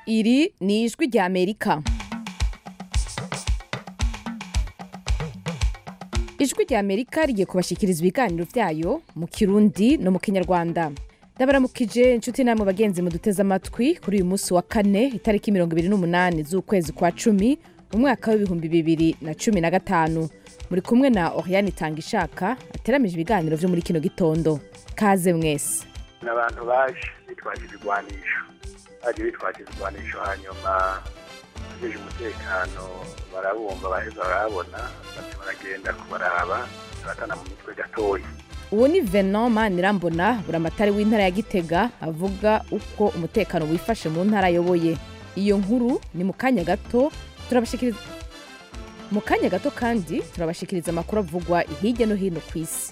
iri ni ijwi rya amerika ijwi rya amerika rigiye kubashikiriza ibiganiro vyayo mu kirundi no mu kinyarwanda ndabaramukije inshuti namwe bagenzi muduteze amatwi kuri uyu munsi wa kane itariki mirongo ibiri n'umunani z'ukwezi kwa cumi umwaka w'ibihumbi bibiri na cumi na gatanu muri kumwe na oriane itanga ishaka ateramije ibiganiro vyo muri kino gitondo kaze mwese ni abantu baje bitwaje ibigwanisho baje bitwaje ibigwanisho hanyuma abajeje umutekano barabumva baheza barabona bati baragenda kubaraba baratana mu mitwe gatoya uwo ni venon manirambona buramatari w'intara ya gitega avuga uko umutekano wifashe mu ntara ayoboye iyo nkuru ni mu kanya gato turabashikiriza mu kanya gato kandi turabashikiriza amakuru avugwa hirya no hino ku isi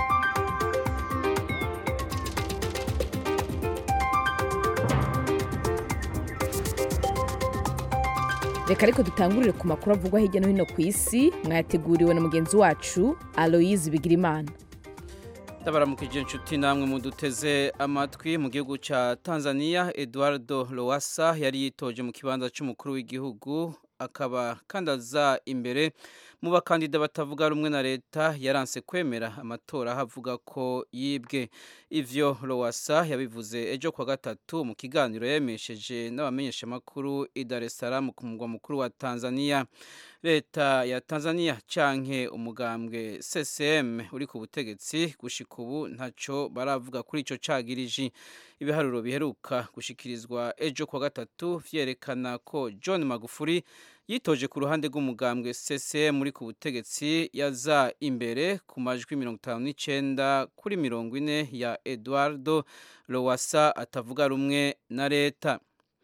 reka ariko dutangurire ku makuru avugwa hirya no hino ku isi mwayateguriwe na mugenzi wacu aloyize bigirimana ndabaramukije inshuti namwe muduteze amatwi mu gihugu cya tanzania eduardo lowasa yari yitoje mu kibanza cy'umukuru w'igihugu akaba kandi aza imbere mu bakandida batavuga rumwe na leta yaranse kwemera amatora aho avuga ko yibwe ivyo lowasa yabivuze ejo kwa gatatu mu kiganiro yemesheje n'abamenyeshamakuru i dar es salaam ku mugwa mukuru wa tanzania leta ya tanzania canke umugambwe ccm uri ku butegetsi gushika ubu ntaco baravuga kuri ico cagiriji ibiharuro biheruka gushikirizwa ejo kwa gatatu vyerekana ko john magufuri yitoje ku ruhande rw'umugambwe ccm uri ku butegetsi yaza imbere ku majwi mirongo itanu n'icenda kuri mirongo ine ya eduardo lowasa atavuga rumwe na leta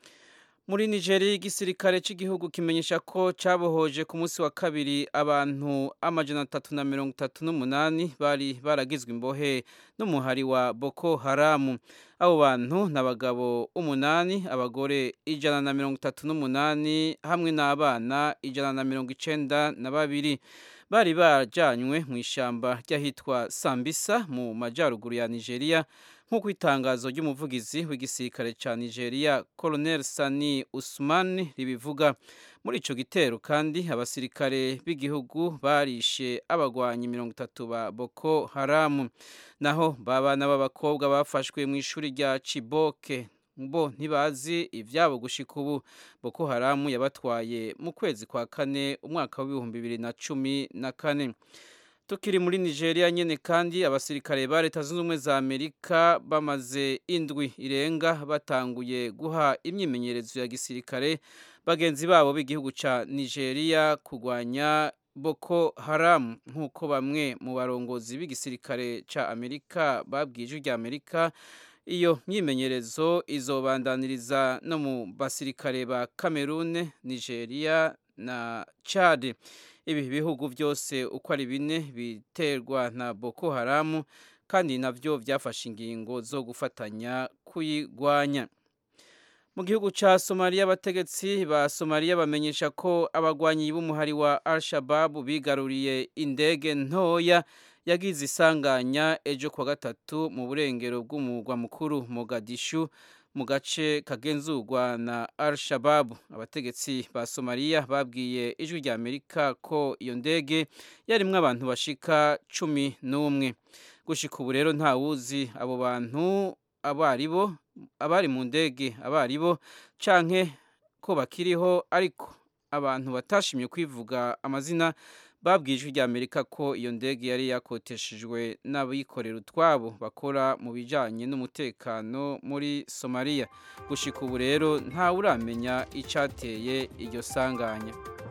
muri nigeri igisirikare cy'igihugu kimenyesha ko cyabohoje ku munsi wa kabiri abantu amajana atatu na mirongo itatu n'umunani bari baragizwe imbohe n'umuhari wa boko haramu abo bantu ni abagabo umunani abagore ijana na mirongo itatu n'umunani hamwe n'abana ijana na mirongo icenda na babiri bari bajanywe mu ishyamba ry'ahitwa sambisa mu majyaruguru ya nigeria nk'uko itangazo ry'umuvugizi w'igisirikare cya nigeria colonel sani usman ribivuga muri icyo gitero kandi abasirikare b'igihugu barishe abagwanyi mirongo itatu ba boko haramu naho babana b'abakobwa bafashwe mu ishuri rya ciboke bo ntibazi ibyabo gushika ubu boko haramu yabatwaye mu kwezi kwa kane umwaka w'ibihumbi bibiri na cumi na kane tukiri muri nigeria nyine kandi abasirikare ba leta zunze ubumwe za amerika bamaze indwi irenga batanguye guha imyimenyerezo ya gisirikare bagenzi babo b'igihugu cya nigeria kurwanya boko haramu nk'uko bamwe mu barongozi b'igisirikare cya amerika babwiye ijwi rya amerika iyo myimenyerezo izobandaniriza no mu basirikare ba cameroon nigeria na chad ibi bihugu byose uko ari bine biterwa na boko haramu kandi nabyo byafashe ingingo zo gufatanya kuyigwanya mu gihugu cya somaliya abategetsi ba somaliya bamenyesha ko abagwanyi b'umuhari wa al-shababu bigaruriye indege ntoya yagize isanganya ejo kwa gatatu mu burengero bw'umurwa mukuru mogadishu mu gace kagenzurwa na al-shababu abategetsi ba somaliya babwiye ijwi rya amerika ko iyo ndege yarimwo abantu bashika cumi n'umwe gushika ubu rero ntawuzi abo bantu abo ari bo abari mu ndege abo ari bo canke ko bakiriho ariko abantu batashimye kwivuga amazina babwiye ijwi rya amerika ko iyo ndege yari yakoteshejwe n'abikorera utwabo bakora mu bijyanye n'umutekano muri somaliya gushika ubu rero ntawe uramenya icyateye iryo sanganya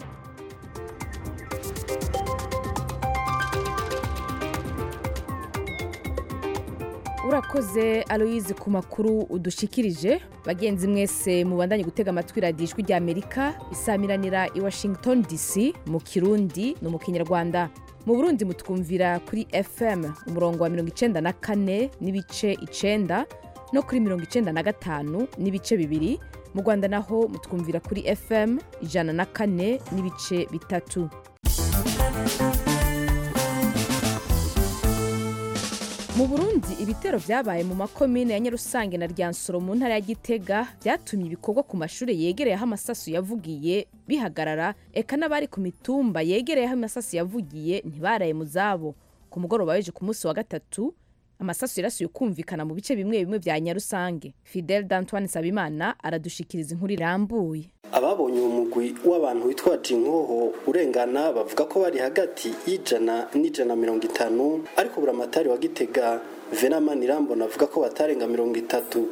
urakoze aloyize ku makuru udushikirije bagenzi mwese mubandanye gutega amatwi radiyo ijwi rya amerika isamiranira i washington dc mu kirundi no mu kinyarwanda mu burundi mutwumvira kuri fm umurongo wa mirongo icenda na kane n'ibice icenda no kuri mirongo icenda na gatanu n'ibice bibiri mu rwanda naho mutwumvira kuri fm ijana na kane n'ibice bitatu mu mu burundi ibitero vyabaye mu makomine ya nyarusange na ryansoro mu ntara ya gitega vyatumye ibikorwa ku mashure yegereye aho amasasu yavugiye bihagarara eka n'abari ku mitumba yegereye aho amasasu yavugiye ntibaraye mu zabo ku mugoroba w'ejo ku munsi wa gatatu amasasu yarasuye kumvikana mu bice bimwe bimwe vya nyarusange fidel d'antoine sabimana aradushikiriza inkuru irambuye ababonye uwo mugwi w'abantu witwaje inkoho urengana bavuga ko bari hagati y'ijana n'ijana mirongo itanu ariko buramatari wa gitega venamani irambona avuga ko batarenga mirongo itatu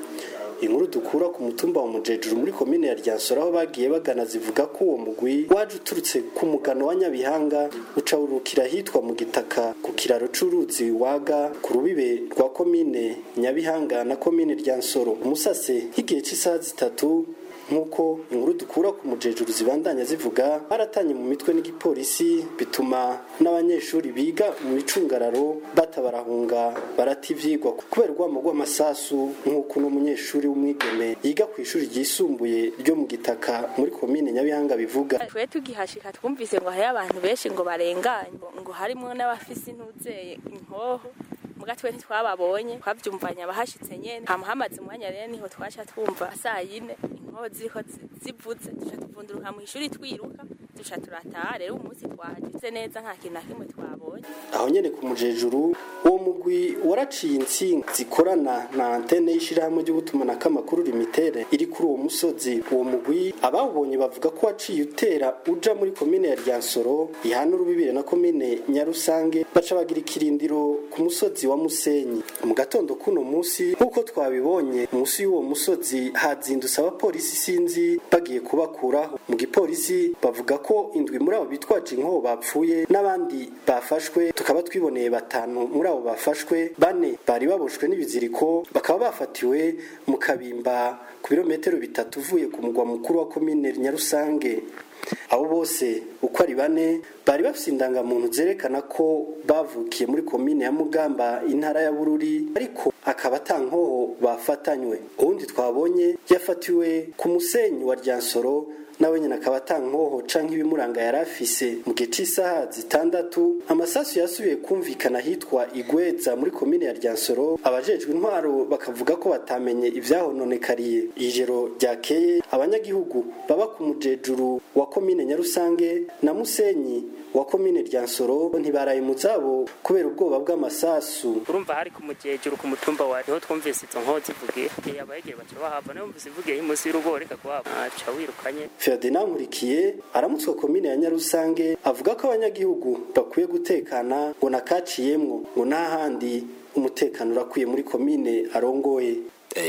inkuru dukura ku mutumba wa mujejuru muri komine ya ryansoro aho bagiye bagana zivuga ko uwo mugwi waje uturutse ku mugano wa nyabihanga uca urukira ahitwa mu gitaka ku kiraro c'uruzi waga ku rubibe rwa komine nyabihanga na komine ryansoro umusase nk'igihe cy'isaha zitatu nk'uko inkuru dukura ku mujejuru zibandanya zivuga baratanye mu mitwe n'igipolisi bituma n'abanyeshuri biga mu icungararo batabarahunga barata ivyigwa kubera urwamo rw'amasasu nk'uko uno munyeshuri w'umwigeme yiga ku ishuri ryisumbuye ryo mu gitaka muri komine nyabihanga bivuga twe tugihashika twumvise ngo hariyo abantu benshi ngo barenganye ngo harimwo n'abafise intuzeye inkoho muga twe ntitwababonye twavyumvanye abahashitse nyene hama hamaze umwanya rero niho twaca twumva saa yine inkoho ziriko zivuze duca tuvunduruka mu ishuri twiruka duca turataha rero umunsi twagize neza nta kintu na kimwe twabonye aho nyene ku mujejuru uwo mugwi waraciye intsinga zikorana na antene y'ishirahamwe ry'ubutumanako amakuru limitere iri kuri uwo musozi uwo mugwi abawubonye bavuga ko waciye utera uja muri komine ya ryansoro ihana urubibire na komine nyarusange baca bagira ikirindiro ku musozi wa musenyi mu gatondo kuno musi nk'uko twabibonye musi y'uwo musozi hazindutse abapolisi sinzi bagiye kubakuraho mu gipolisi bavuga ko indwi muri abo bitwaje inkoho bapfuye n'abandi bafashwe tukaba twiboneye batanu muri abo bafashwe bane bari baboshwe n'ibiziriko bakaba bafatiwe mu kabimba ku birometero bitatu uvuye ku mugwa mukuru wa komine nyarusange abo bose uko ari bane bari bafite indangamuntu zerekana ko bavukiye muri komine ya mugamba intara ya bururi ariko akaba atankoho bafatanywe uwundi twabonye yafatiwe ku musenyi wa ryansoro nawe nyine akaba atankoho canke ibimuranga yari afise mu gihe c'isaha zitandatu amasasu yasubiye kumvikana hitwa igweza muri komine ya ryansoro abajejwe intwaro bakavuga ko batamenye ivyahononekariye ijoro ryakeye abanyagihugu baba ku mujejuru wa komine nyarusange na musenyi wa komine ryansoro ntibaraye mu zabo kubera ubwoba bw'amasasu urumva hari ku mujejuru ku mutumba wa niho twumvise izo nkoho zivugiye abayegere baca bahava nayo mvise ivugiye munsi y'urugo reka kuhava aca wirukanye Ferdinand Nkurikiye aramutswa komine ya Nyarusange avuga ko abanyagihugu bakwiye gutekana ngo nakaciyemwo ngo n'ahandi umutekano urakwiye muri komine arongoye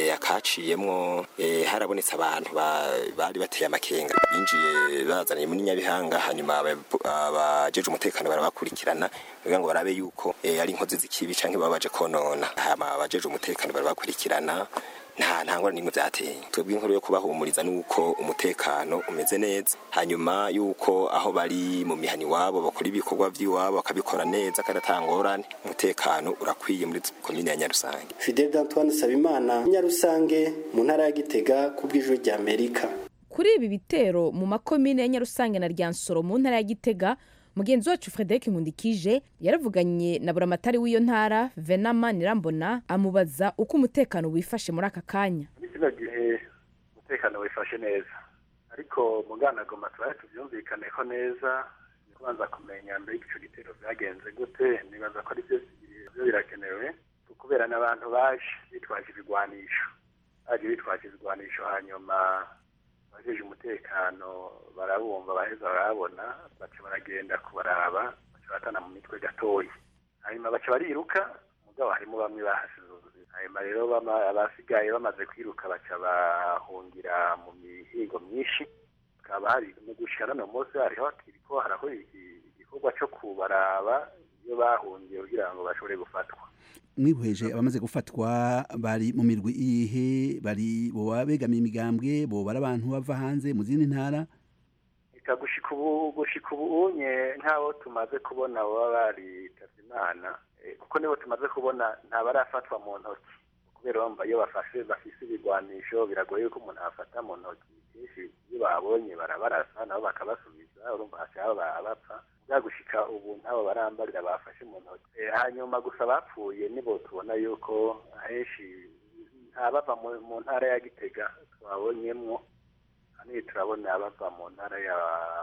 akaciyemwo harabonetse abantu bari bateye amakenga binjiye bazaniye muri nyabihanga hanyuma abajeje umutekano barabakurikirana kugira ngo barabe yuko ari inkozi z'ikibi canke baba baje konona hama abajeje umutekano barabakurikirana nta ntangwa nimwe byateye twebwe inkuru yo kubahumuriza nuko umutekano umeze neza hanyuma yuko aho bari mu mihani wabo bakora ibikorwa by'iwabo bakabikora neza kandi atangorane umutekano urakwiye muri komine ya Nyarusange Fidel Antoine Sabimana Nyarusange mu ntara ya Gitega ku bw'ijwi rya Amerika kuri ibi bitero mu makomine ya nyarusange na ryansoro mu ntara ya gitega mugenzi wacu frederic nkundikije yaravuganye na buramatari w'iyo ntara venama nirambona amubaza uko umutekano wifashe muri aka kanya muri kino gihe umutekano wifashe neza ariko muganagoma tubaye tubyumvikaneho neza ni kubanza kumenya mbere ico gitero vyagenze gute nibaza ko ari byo byo birakenewe kubera n'abantu baje bitwaje ibigwanisho baje bitwaje ibigwanisho hanyuma abajeje umutekano barabumva baheza barabona baca baragenda kubaraba baca batana mu mitwe gatoyi hanyuma baca bariruka mugabo harimo bamwe bahasize ubuzima hanyuma rero abasigaye bamaze kwiruka baca bahungira mu mihigo myinshi hakaba hari mu gushika none munsi hariho kiriko haraho igikorwa co kubaraba iyo bahungiye kugira ngo bashobore gufatwa mwihweje abamaze gufatwa bari mu mirwi ihe bari boba begamiye imigambwe boba ari abantu bava hanze mu zindi ntara reka gushika ubu gushika ubunye nk'abo tumaze kubona baba baritavye imana kuko nibo tumaze kubona ntabarafatwa mu ntoki kubera bumva iyo bafashe bafise ibigwanisho biragoye yuko umuntu afata mu ntoki kenshi iyo babonye barabarasa nabo bakabasubiza urumva hashaba bapfa byagushika ubu ntabo barambarira bafashe mu ntoki Eh, hanyuma gusa bapfuye nibo tubona yuko ahenshi ntabava mu- mu ntara ya gitega twabonyemwo hano turabona abava mu ntara ya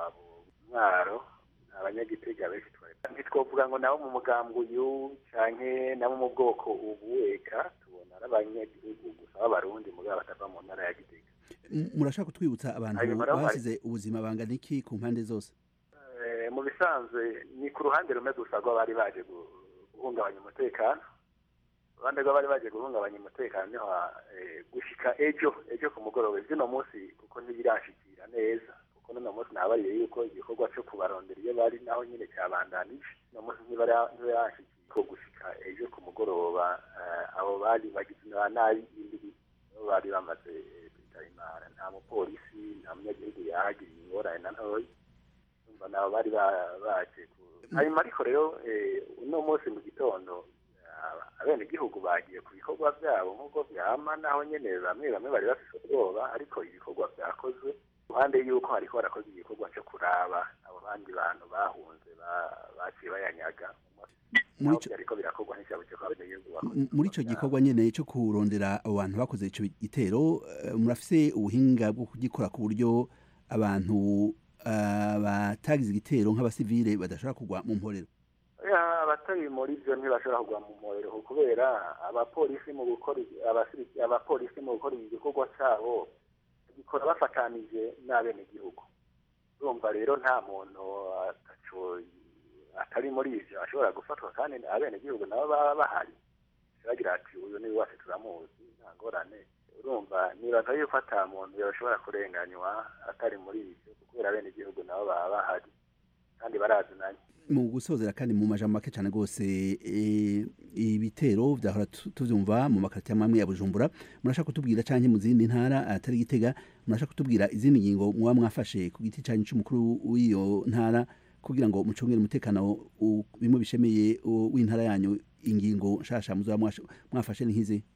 mwaro abanyagitega benshi twari ntitwovuga ngo nabo mu mugambwe uyu canke nabo mu bwoko ubu eka tubona ari abanyagihugu gusa b'abarundi mugabo batava mu ntara ya gitega M- murashaka kutwibutsa abantu Hanyuma rero hari- basize ubuzima bangana iki ku mpande zose Eh, mu bisanzwe ni ku ruhande rumwe gusa rw'abari baje gu- guhungabanya umutekano uruhande rw'abari baje guhungabanya umutekano niho eh, gushika ejo ejo ku mugoroba zino munsi kuko ntibirashikira neza kuko n'uno munsi nabariye yuko igikorwa cyo kubarondera iyo bari naho nyine cyabandanije uno munsi ntibara- ntibirashikira ko gushika ejo ku mugoroba eh, abo bari bagize na nabi indwi nibo bari bamaze eh, kwitaba imana nta mupolisi nta munyagihugu yahagiriye ingorane na ntoya umva nabo bari ba- baje ku- hanyuma ariko rero eh, uno munsi mu gitondo aba- abenegihugu bagiye ku bikorwa byabo nk'uko byama naho nyene bamwe bamwe bari bafise ubwoba ariko ibikorwa byakozwe ruhande y'uko hariko harakozwe igikorwa cyo kuraba abo bandi bantu bahunze ba- baciye bayanyaga Muri naho ico- byariko birakorwa n'icabo cyo kwa abenegihugu bakoze M- muri ico gikorwa nyene cyo kurondera abo bantu bakoze ico gitero eh, murafise ubuhinga bwo kugikora ku buryo abantu ah, batagize igitero nk'abasivile badashobora kugwa mu mporero Ya, abatari muri byo ntibashobora kugwa mu muriro kubera abapolisi mu gukora abasiri- abapolisi mu gukora igikorwa cyabo gikora bafatanije n'abenegihugu urumva rero nta muntu ataco atari muri ivyo ashobora gufatwa kandi abenegihugu nabo baba bahari bagira ati uyu ni wacu turamuzi nta ngorane urumva nibaza yuko ata muntu yoshobora kurenganywa atari muri ivyo kubera abenegihugu nabo baba bahari kandi barazinanye mu gusozera kandi mu majambo make cyane rwose eh, ibitero vyahora tu- tuvyumva mu makaritiye amwe ya bujumbura murashaka kutubwira canke mu zindi ntara atari gitega murashaka kutubwira izindi ngingo muba mwafashe ku giti canyu c'umukuru w'iyo ntara kugira ngo mucungere umutekano u- bimwe bishemeye u- w'intara yanyu ingingo nshasha muzoba mwasha- mwafashe ni nk'izi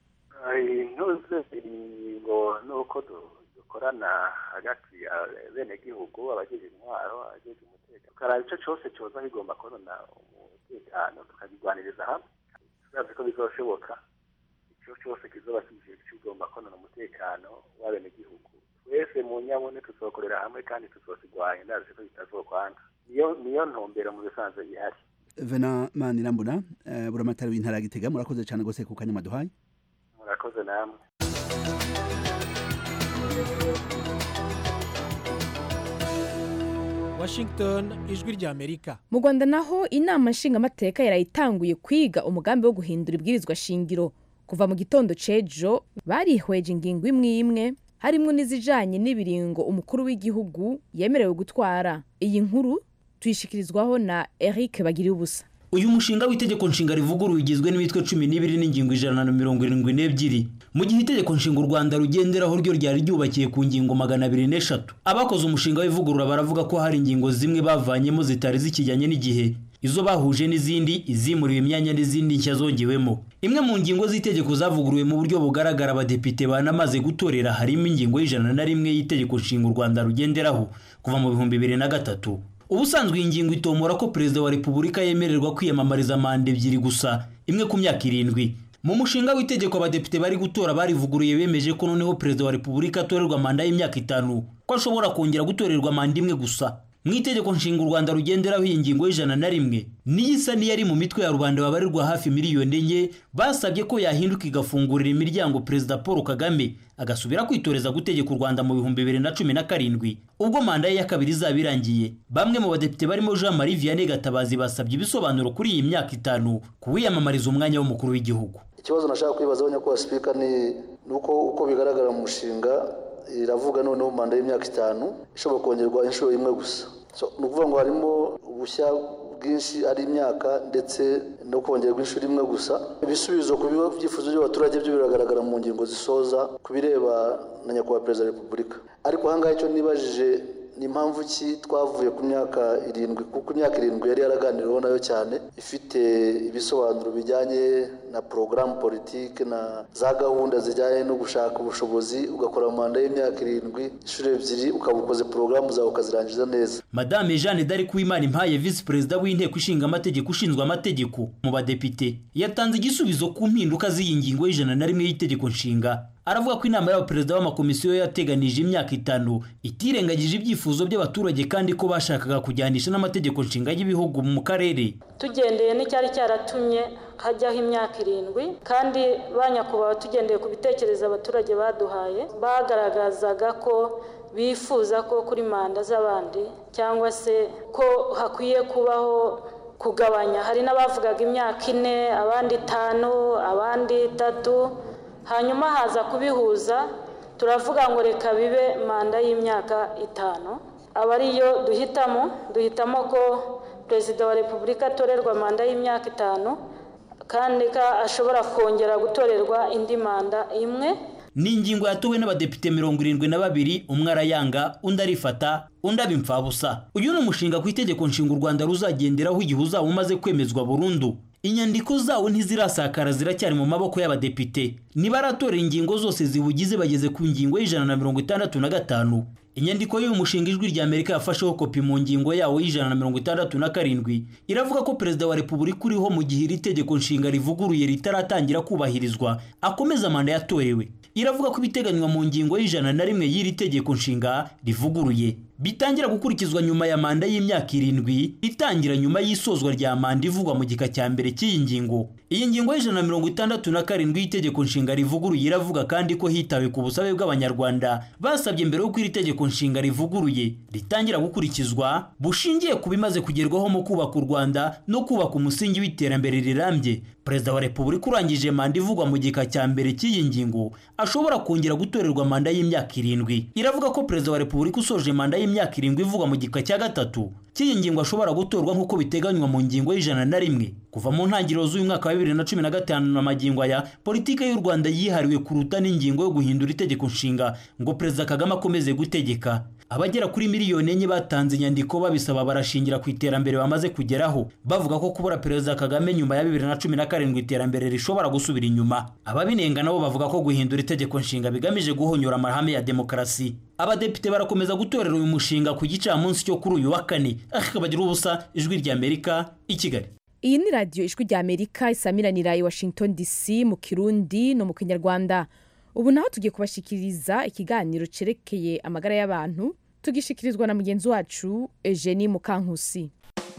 intuze ingingo nuko du- dukorana hagati ya benegihugu abagize intwaro abagize umutekano tukaraba ico cose coza kigomba konona umutekano tukagirwaniriza hamwe turazi ko bizoshoboka ico cose kizoba kije kigomba konona umutekano w'abenegihugu twese mu nyabune tuzokorera hamwe kandi tuzokigwanya ndazi ko bitazokwanga niyo niyo ntumbero mu bisanzwe ihari vena manirambona uh, buramatari w'intara ya gitega murakoze cyane rwose ku kanya maduhaye murakoze namwe washington ijwi ry'amerika mu rwanda naho inama nshingamateka yarayitanguye kwiga umugambi wo guhindura ibwirizwa shingiro kuva mu gitondo cejo barihweje ingingo imwe imwe harimwo n'izijanye n'ibiringo umukuru w'igihugu yemerewe gutwara iyi nkuru tuyishikirizwaho na eric bagiriye ubusa uyu mushinga w'itegeko nshinga rivuguruye ugizwe n'imitwe cumi n'ibiri n'ingingo ijana na mirongo irindwi n'ebyiri mu gihe itegeko nshinga u rwanda rugenderaho ryo ryari ryubakiye ku ngingo magana abiri n'eshatu abakoze umushinga w'ivugurura baravuga ko hari ingingo zimwe bavanyemo zitari zikijyanye n'igihe izo bahuje n'izindi izimuriwe imyanya n'izindi nshya zongewemo imwe mu ngingo z'itegeko zavuguruwe mu buryo bugaragara abadepite banamaze gutorera harimo ingingo y'ijana na rimwe y'itegeko nshinga u rwanda rugenderaho kuva mu bihumbi bibiri na gatatu ubusanzwe iyi ngingo itomora ko perezida wa repubulika yemererwa kwiyamamariza manda ebyiri gusa imwe ku myaka irindwi mu mushinga w'itegeko abadepite bari gutora barivuguruye bemeje ko noneho perezida wa repubulika atorerwa manda y'imyaka itanu ko ashobora kongera gutorerwa manda imwe gusa mu itegeko nshinga u rwanda rugenderaho iyi ngingo y'ijana na rimwe niyo isa n'iyari mu mitwe ya rubanda babarirwa hafi miliyoni enye basabye ko yahinduka igafungurira imiryango perezida paul kagame agasubira kwitoreza gutegeka u rwanda mu bihumbi bibiri na cumi na karindwi ubwo manda ye ya kabiri izaba irangiye bamwe mu badepite barimo jean marie vianney gatabazi basabye ibisobanuro kuri iyi myaka itanu ku wiyamamariza umwanya w'umukuru w'igihugu ikibazo nashaka kwibazaho nyakubahwa sipika ni uko uko bigaragara mu mushinga iravuga noneho manda y'imyaka itanu ishobora kongerwa inshuro imwe gusa ni ukuvuga ngo harimo ubushya bwinshi ari imyaka ndetse no kongerwa inshuro imwe gusa ibisubizo ku byifuzo by'abaturage byo biragaragara mu ngingo zisoza ku bireba na nyakubahwa perezida wa repubulika ariko ahangaha icyo nibajije ni impamvu ki twavuye ku myaka irindwi kuko imyaka irindwi yari yaraganiriweho nayo cyane ifite ibisobanuro bijyanye na porogaramu politiki na za gahunda zijyanye no gushaka ubushobozi ugakora manda y'imyaka irindwi inshuro ebyiri ukaba ukoze porogaramu zawe ukazirangiza neza madame jeanne d'arc uwimana impaye visi perezida w'inteko ishinga amategeko ushinzwe amategeko mu badepite yatanze igisubizo ku mpinduka z'iyi ngingo y'ijana na rimwe y'itegeko nshinga aravuga ko inama y'abaperezida b'amakomisiyo yateganije imyaka itanu itirengagije ibyifuzo by'abaturage kandi ko bashakaga kujyanisha n'amategeko nshinga y'ibihugu mu karere tugendeye n'icyari cyaratumye hajyaho imyaka irindwi kandi ba nyakubahwa tugendeye ku bitekerezo abaturage baduhaye bagaragazaga ko bifuza ko kuri manda z'abandi cyangwa se ko hakwiye kubaho kugabanya hari n'abavugaga imyaka ine abandi itanu abandi itatu hanyuma haza kubihuza turavuga ngo reka bibe manda y'imyaka itanu aba ariyo duhitamo duhitamo ko perezida wa repubulika atorerwa manda y'imyaka itanu kandi ko ashobora kongera gutorerwa indi manda imwe ni ingingo yatowe n'abadepite mirongo irindwi na babiri umwe arayanga undi arifata undi aba imfabusa uyu ni umushinga ku itegeko nshinga u rwanda ruzagenderaho igihe uzaba umaze kwemezwa burundu inyandiko zawo ntizirasakara ziracyari mu maboko y'abadepite nibaratorera ingingo zose ziwugize bageze ku ngingo y'ijana na mirongo itandatu na gatanu inyandiko y'uyu mushinga ijwi rya amerika yafasheho kopi mu ngingo yawo y'ijana na mirongo itandatu na karindwi iravuga ko perezida wa repubulika uriho mu gihe iri tegeko nshinga rivuguruye ritaratangira kubahirizwa akomeza manda yatorewe iravuga ko ibiteganywa mu ngingo y'ijana na rimwe y'iri tegeko nshinga rivuguruye bitangira gukurikizwa nyuma ya manda y'imyaka irindwi itangira nyuma y'isozwa rya manda ivugwa mu gika cya mbere cy'iyi ngingo iyi ngingo y'ijana na mirongo itandatu na karindwi y'itegeko nshinga rivuguruye iravuga kandi ko hitawe ku busabe bw'abanyarwanda basabye mbere y'uko iri tegeko nshinga rivuguruye ritangira gukurikizwa bushingiye ku bimaze kugerwaho mu kubaka u rwanda no kubaka umusingi w'iterambere rirambye perezida wa repubulika urangije manda ivugwa mu gika cya mbere cy'iyi ngingo ashobora kongera gutorerwa manda y'imyaka irindwi iravuga ko perezida wa repubulika usoje manda y'imyaka irindwi ivugwa mu gika cya gatatu cy'iyi ngingo ashobora gutorwa nk'uko biteganywa mu ngingo y'ijana na rimwe kuva mu ntangiriro z'uyu mwaka wa bibiri na cumi na gatanu na magingo aya politiki y'u rwanda yihariwe kuruta n'ingingo yo guhindura itegeko nshinga ngo perezida kagame akomeze gutegeka abagera kuri miliyoni enye batanze inyandiko babisaba barashingira ku iterambere bamaze kugeraho bavuga ko kubura perezida kagame nyuma ya bibiri na cumi na karindwi iterambere rishobora gusubira inyuma ababinenga nabo bavuga ko guhindura itegeko nshinga bigamije guhonyora amahame ya demokarasi abadepite barakomeza gutorera uyu mushinga ku gicamunsi cyo kuri uyu wa kane akabagira ubusa ijwi rya amerika i kigali iyi ni radiyo ijwi rya amerika isamiranira i washington dc mu kirundi no mu kinyarwanda ubu naho tugiye kubashikiriza ikiganiro cyerekeye amagara y'abantu tugishikirizwa na mugenzi wacu eugenie mukankusi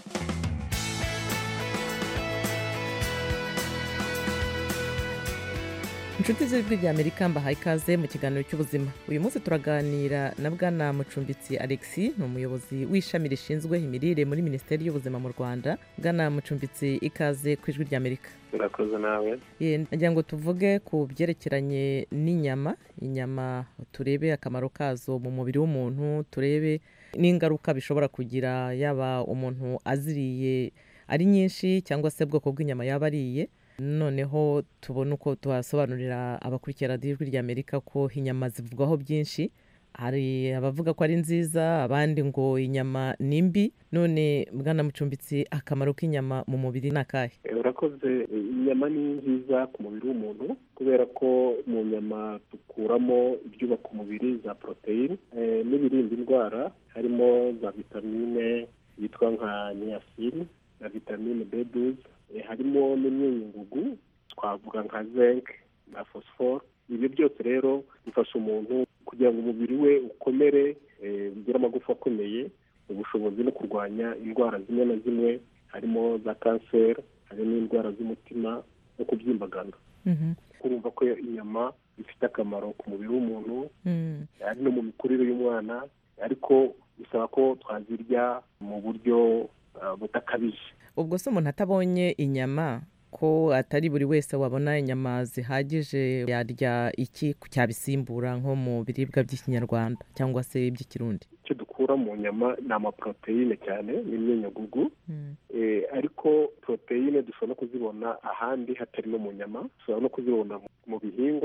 inshuti z'ijwi rya amerika mbahaye ikaze mu kiganiro cy'ubuzima uyu munsi turaganira na bwana mucumbitsi alexi ni umuyobozi w'ishami rishinzwe imirire muri minisiteri y'ubuzima mu rwanda bwana mucumbitsi ikaze ku ijwi rya amerika urakoze nawe nagira ngo tuvuge ku byerekeranye n'inyama inyama turebe akamaro kazo mu mubiri w'umuntu turebe n'ingaruka bishobora kugira yaba umuntu aziriye ari nyinshi cyangwa se ubwoko bw'inyama yaba ariye noneho tubona uko tuhasobanurira abakurikira radiyo ijwi rya amerika ko inyama zivugwaho byinshi hari abavuga ko ari nziza abandi ngo inyama ni mbi none bwana mucumbitsi akamaro k'inyama mu mubiri ni akahe urakoze inyama ni nziza ku mubiri w'umuntu kubera ko mu nyama dukuramo ibyubaka umubiri za poroteyine n'ibirinda indwara harimo za vitamine yitwa nka niyasini na vitamine beduze harimo n'imyunyungugu twavuga nka zinc na fosiforo ibyo byose rero bifasha umuntu kugira ngo umubiri we ukomere ugire amagufa akomeye ubushobozi no kurwanya indwara zimwe na zimwe harimo za kanseri hari n'indwara z'umutima no kubyimbagana urumva ko inyama zifite akamaro ku mubiri w'umuntu ari no mu mikurire y'umwana ariko bisaba ko twazirya mu buryo budakabije ubwo se umuntu atabonye inyama ko atari buri wese wabona inyama zihagije yarya iki cyabisimbura nko mu biribwa by'ikinyarwanda cyangwa se iby'ikirundi icyo dukura mu nyama ni amaporoteyine cyane n'imyunyagugu ariko poroteyine dushobora no kuzibona ahandi hatari no mu nyama dushobora no kuzibona mu bihingwa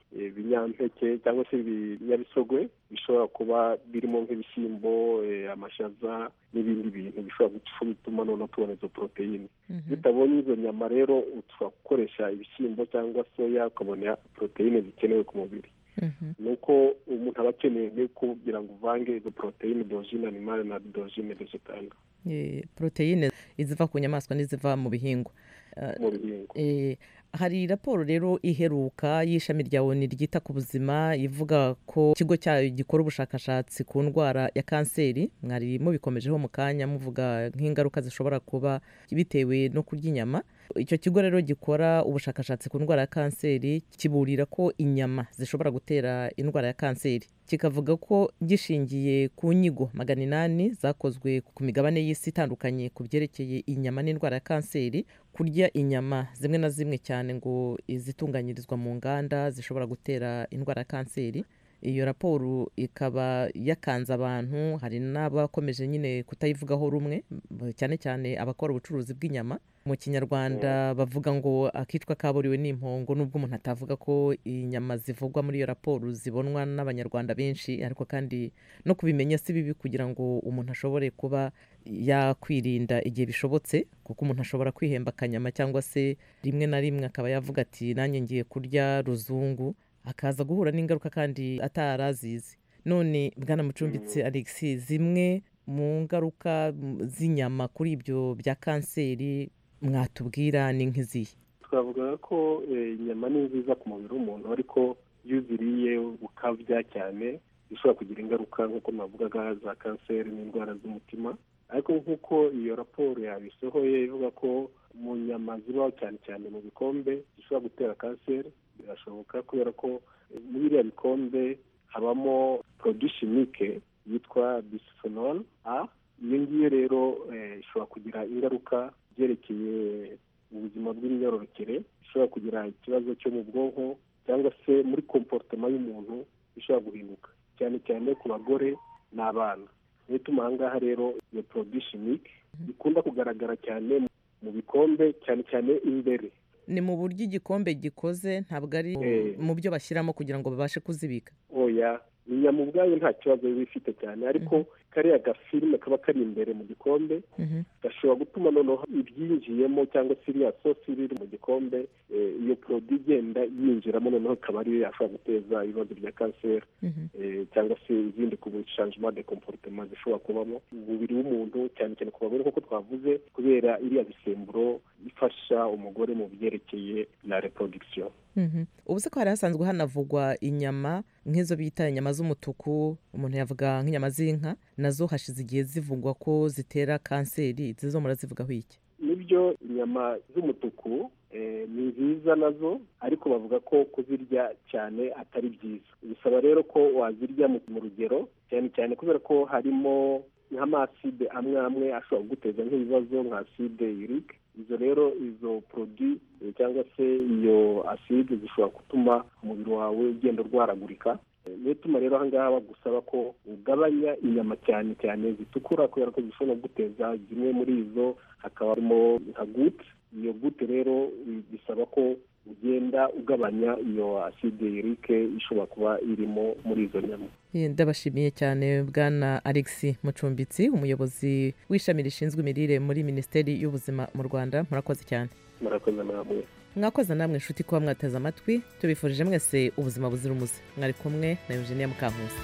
eh, binyampeke cyangwa se ibinyabisogwe bishobora kuba birimo nk'ibishyimbo eh, amashaza n'ibindi bintu bishobora guca- gutuma noneho tubona izo poroteyine bitabonye izo nyama rero ushobora gukoresha ibishyimbo cyangwa soya ukabona poroteyine zikenewe ku mubiri ni uko umuntu aba akeneye ni kugira ngo uvange izo poroteyine dojine animale na dojine vegetale Eh, poroteyine iziva ku nyamaswa n'iziva mu bihingwa Eh, mu bihingwa Eh, hari raporo rero iheruka y'ishami rya oni ryita ku buzima ivuga ko ikigo cyayo gikora ubushakashatsi ku ndwara ya kanseri mwari mubikomejeho mu kanya muvuga nk'ingaruka zishobora kuba bitewe no kurya inyama icyo kigo rero gikora ubushakashatsi ku ndwara ya kanseri kiburira ko inyama zishobora gutera indwara ya kanseri kikavuga ko gishingiye ku nyigo magana inani zakozwe ku migabane y'isi itandukanye ku byerekeye inyama n'indwara ya kanseri kurya inyama zimwe na zimwe cyane ngo izitunganyirizwa mu nganda zishobora gutera indwara ya kanseri iyo raporo ikaba yakanze abantu hari n'abakomeje nyine kutayivugaho rumwe b- cyane cyane abakora ubucuruzi bw'inyama mu kinyarwanda bavuga ngo akicwa kaburiwe n'impongo nubwo umuntu atavuga ko inyama zivugwa muri iyo raporo zibonwa n'abanyarwanda benshi ariko kandi no kubimenya si bibi kugira ngo umuntu ashobore kuba yakwirinda igihe bishobotse kuko umuntu ashobora kwihemba akanyama cyangwa se rimwe na rimwe akaba yavuga ati nanjye ngiye kurya ruzungu akaza guhura n'ingaruka kandi atarazizi none bwana mucumbitsi alexi zimwe mu ngaruka mm, z'inyama kuri ibyo bya kanseri mwatubwira ni nk'izihe twavuga ko eh, inyama ni nziza ku mubiri w'umuntu ariko iyo uziriye ukabya cyane bishobora kugira ingaruka nk'uko navugaga za kanseri n'indwara z'umutima ariko nk'uko iyo raporo yabisohoye ivuga ko mu nyama zibaho cyane cyane mu bikombe zishobora gutera kanseri birashoboka kubera ko eh, muri biriya bikombe habamo produit chimique yitwa bisphenol a iyo ngiyo rero eh, ishobora kugira ingaruka byerekeye ubuzima bw'imyororokere ishobora kugira ikibazo cyo mu bwonko cyangwa se muri komportema y'umuntu ishobora guhinduka cyane cyane ku bagore n'abana niyo ituma aha ngaha rero iyo produit chimique ikunda kugaragara cyane mu bikombe cyane cyane imbere ni mu buryo igikombe gikoze ntabwo ari Eh. mu byo bashyiramo kugira ngo babashe kuzibika oya inyama ubwayo nta kibazo biba ifite cyane ariko kariya gafilime kaba kari imbere mu gikombe gashobora gutuma noneho ibyinjiyemo cyangwa se iriya sosi iri mu gikombe eh, iyo poroduwi igenda yinjiramo noneho ikaba ariyo yashobora guteza ibibazo bya kanseri eh, cyangwa se izindi ku changement de comportement zishobora kubamo umubiri w'umuntu cyane cyane ku bagore nk'uko twavuze kubera iriya misemburo ifasha umugore mu byerekeye la reproduction Mhm. ubu se ko hari hasanzwe hanavugwa inyama nk'izo bita inyama z'umutuku umuntu yavuga nk'inyama z'inka nazo hashize igihe zivugwa ko zitera kanseri zizo murazivugaho iki nibyo inyama z'umutuku eh, ni nziza nazo ariko bavuga ko kuzirya cyane atari byiza bisaba rero ko wazirya mu mu rugero cyane cyane kubera ko harimo nk'amaside amwe amwe ashobora kuguteza nk'ibibazo nka aside yurike izo rero izo produit eh, cyangwa se iyo aside zishobora gutuma umubiri wawe ugenda urwaragurika Eh, niyo ituma rero aha ngaha bagusaba ko ugabanya inyama cyane cyane zitukura kubera ko zishobora guteza zimwe muri izo hakaba harimo nka gute iyo gute rero bi- bisaba ko ugenda ugabanya iyo aside yurike ishobora kuba irimo muri izo nyama Eh, ndabashimiye cyane bwana alexi mucumbitsi umuyobozi w'ishami rishinzwe imirire muri minisiteri y'ubuzima mu rwanda murakoze cyane murakoze namwe mwakoze namwe inshuti kuba mwateze amatwi tubifurije mwese ubuzima buzira umuze mwari kumwe na eugenia mukankusi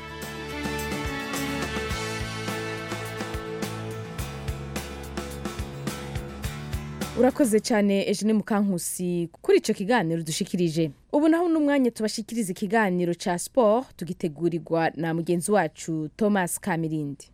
urakoze cyane eugene mukankusi kuri icyo kiganiro dushikirije ubu naho n'umwanya tubashikiriza ikiganiro cya siporo tugitegurirwa na mugenzi wacu thomas kamirindi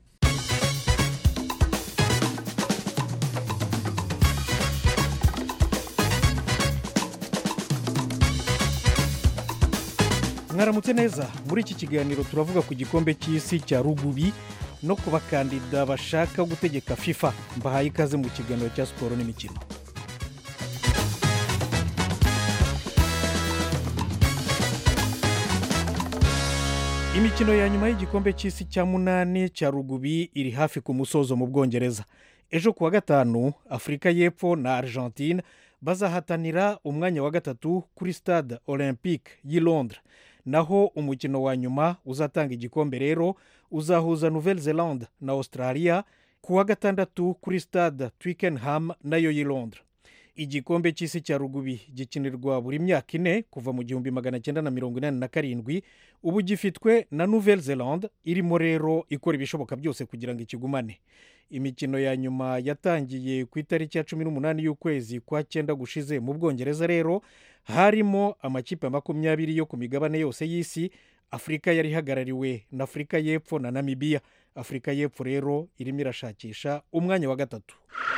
mwaramutse neza muri iki kiganiro turavuga ku gikombe cy'isi cya rugubi no ku bakandida bashaka gutegeka fifa mbahaye ikaze mu kiganiro cya siporo n'imikino imikino ya nyuma y'igikombe cy'isi cya munani cya rugubi iri hafi ku musozo mu bwongereza ejo kuwa gatanu afurika y'epfo na argentine bazahatanira umwanya wa gatatu kuri stade olympique y'i londres naho umukino wa nyuma uzatanga igikombe rero uzahuza nouvelle zelande na australia ku wa gatandatu kuri stade twickenham nayo y'i londres igikombe cy'isi cya rugubi gikinirwa buri myaka ine kuva mu gihumbi magana cyenda na mirongo inani na karindwi ubu gifitwe na nouvelle zelande irimo rero ikora ibishoboka byose kugira ngo ikigumane imikino ya nyuma yatangiye ku itariki ya cumi n'umunani y'ukwezi kwa cyenda gushize mu bwongereza rero harimo amakipe makumyabiri yo ku migabane yose y'isi afurika yari ihagarariwe na afurika y'epfo na namibiya afurika y'epfo rero irimo irashakisha umwanya wa gatatu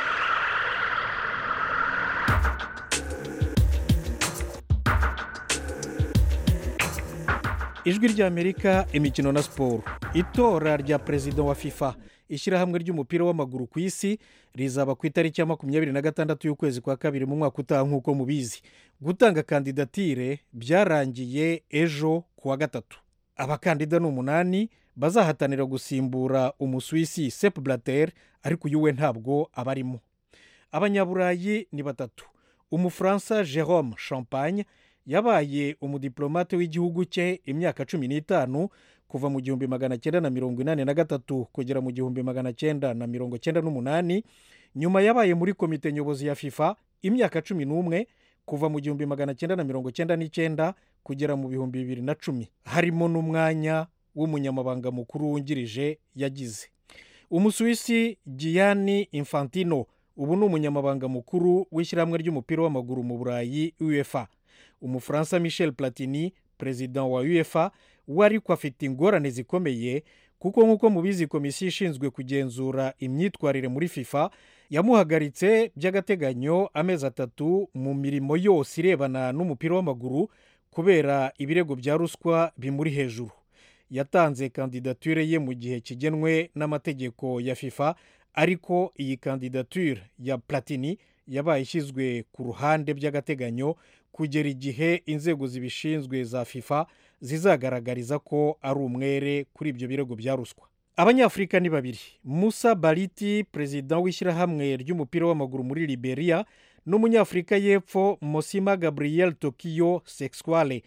ijwi ry'amerika imikino na siporo itora rya perezida wa fifa ishyirahamwe ry'umupira w'amaguru ku isi rizaba ku itariki ya makumyabiri na gatandatu y'ukwezi kwa kabiri mu mwaka utaha nk'uko mubizi gutanga kandidatire byarangiye ejo ku wa gatatu abakandida ni umunani bazahatanira gusimbura umusuwisi sepu blater ariko uyu we ntabwo abarimo abanyaburayi ni batatu umufaransa jerome champagne yabaye umudiplomate w'igihugu cye imyaka cumi n'itanu kuva mu gihumbi magana cyenda na mirongo inani na gatatu kugera mu gihumbi magana cyenda na mirongo cyenda n'umunani nyuma yabaye muri komite nyobozi ya fifa imyaka cumi n'umwe kuva mu gihumbi magana cyenda na mirongo cyenda n'icyenda kugera mu bihumbi bibiri na cumi harimo n'umwanya w'umunyamabanga mukuru wungirije yagize umusuwisi giyani infantino ubu ni umunyamabanga mukuru w'ishyirahamwe ry'umupira w'amaguru mu burayi uefa umufaransa michel platini perezida wa uefa we ariko afite ingorane zikomeye kuko nk'uko mubizi komisiyo ishinzwe kugenzura imyitwarire muri fifa yamuhagaritse by'agateganyo amezi atatu mu mirimo yose irebana n'umupira w'amaguru kubera ibirego bya ruswa bimuri hejuru yatanze kandidatire ye mu gihe kigenwe n'amategeko ya fifa ariko iyi kandidatire ya platini yabaye ishyizwe ku ruhande by'agateganyo kugera igihe inzego zibishinzwe za fifa zizagaragariza ko ari umwere kuri ibyo birego bya ruswa abanyafurika ni babiri musa bariti perezida w'ishyirahamwe ry'umupira w'amaguru muri liberia n'umunyafurika y'epfo mosima gabriel tokiyo sexuale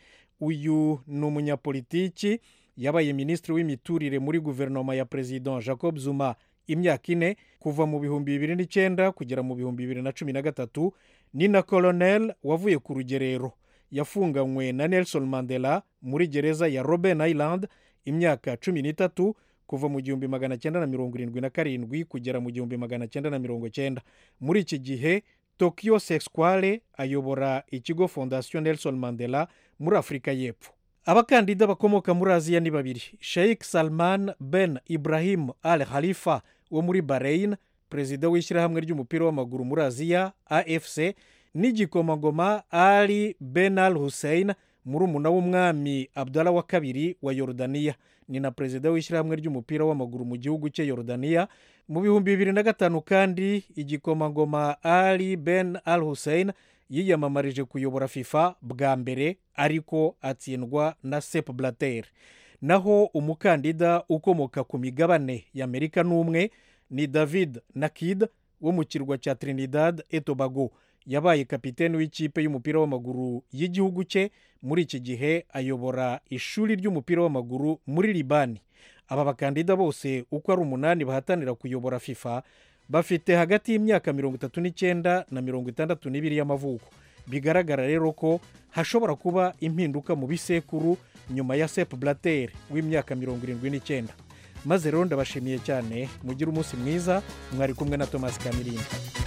uyu ni umunyapolitiki yabaye minisitiri w'imiturire muri guverinoma ya perezida jacob zuma imyaka ine kuva mu bihumbi bibiri n'icyenda kugera mu bihumbi bibiri na cumi na gatatu ni na kolonel wavuye ku rugerero yafunganywe na nelson mandela muri gereza ya robben island imyaka cumi n'itatu kuva mu gihumbi magana cyenda na mirongo irindwi na karindwi kugera mu gihumbi magana cyenda na mirongo cyenda muri iki gihe tokiyo sexuale ayobora ikigo fondasiyo nelson mandela muri afurika y'epfo abakandida bakomoka muri aziya ni babiri sheikh salman ben ibrahim al halifa wo muri bahrain perezida w'ishyirahamwe ry'umupira w'amaguru muri aziya afc n'igikomangoma ali ben al hussein murumuna w'umwami abdala wa kabiri wa yorodaniya ni na perezida w'ishyirahamwe ry'umupira w'amaguru mu gihugu cye yorodaniya mu bihumbi bibiri na gatanu kandi igikomangoma ali ben al hussein yiyamamarije kuyobora fifa bwa mbere ariko atsindwa na sep blater naho umukandida ukomoka ku migabane y'amerika n'umwe ni david nakid wo mu kirwa cya trinidad etobago yabaye kapitene w'ikipe y'umupira w'amaguru y'igihugu cye muri iki gihe ayobora ishuri ry'umupira w'amaguru muri libani aba bakandida bose uko ari umunani bahatanira kuyobora fifa bafite hagati y'imyaka mirongo itatu n'icyenda na mirongo itandatu n'ibiri y'amavuko bigaragara rero ko hashobora kuba impinduka mu bisekuru nyuma ya sep blater w'imyaka mirongo irindwi n'icyenda maze rero ndabashimiye cyane mugire umunsi mwiza mwari kumwe na thomas kamirinda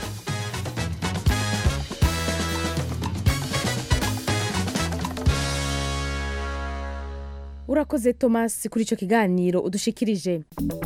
urakoze thomas kuri icyo kiganiro udushikirije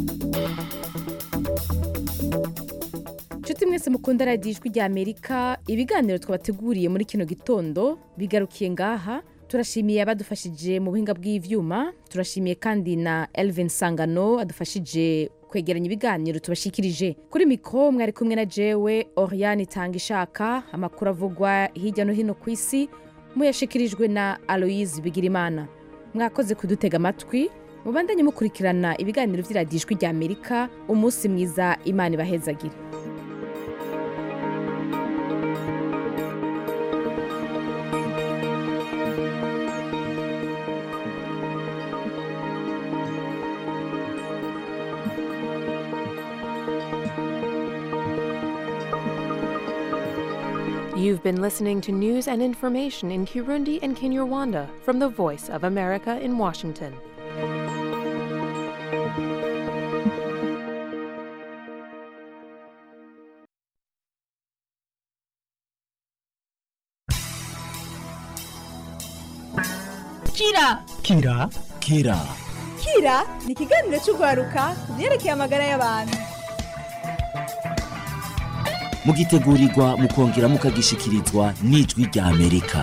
inshuti mwese mukunda radiyo ijwi rya amerika ibiganiro twabateguriye muri kino gitondo bigarukiye ngaha turashimiye abadufashije mu buhinga bw'ibyuma turashimiye kandi na elvin sangano adufashije kwegeranya ibiganiro tubashikirije kuri mikoro mwari kumwe na jewe oriane itanga ishaka amakuru avugwa hirya no hino ku isi muyashikirijwe na aloyizi bigirimana mwakoze kudutega amatwi mubandanye mukurikirana ibiganiro by'iradiyo ijwi rya amerika umunsi mwiza imana ibahezagire You've been listening to news and information in Kirundi and Kinyarwanda from the Voice of America in Washington. kira kira kira kira ni ikiganiro cy'urwaruka ku byerekeye amagara y'abantu mugitegurirwa mukongera mukagishikirizwa n'ijwi rya amerika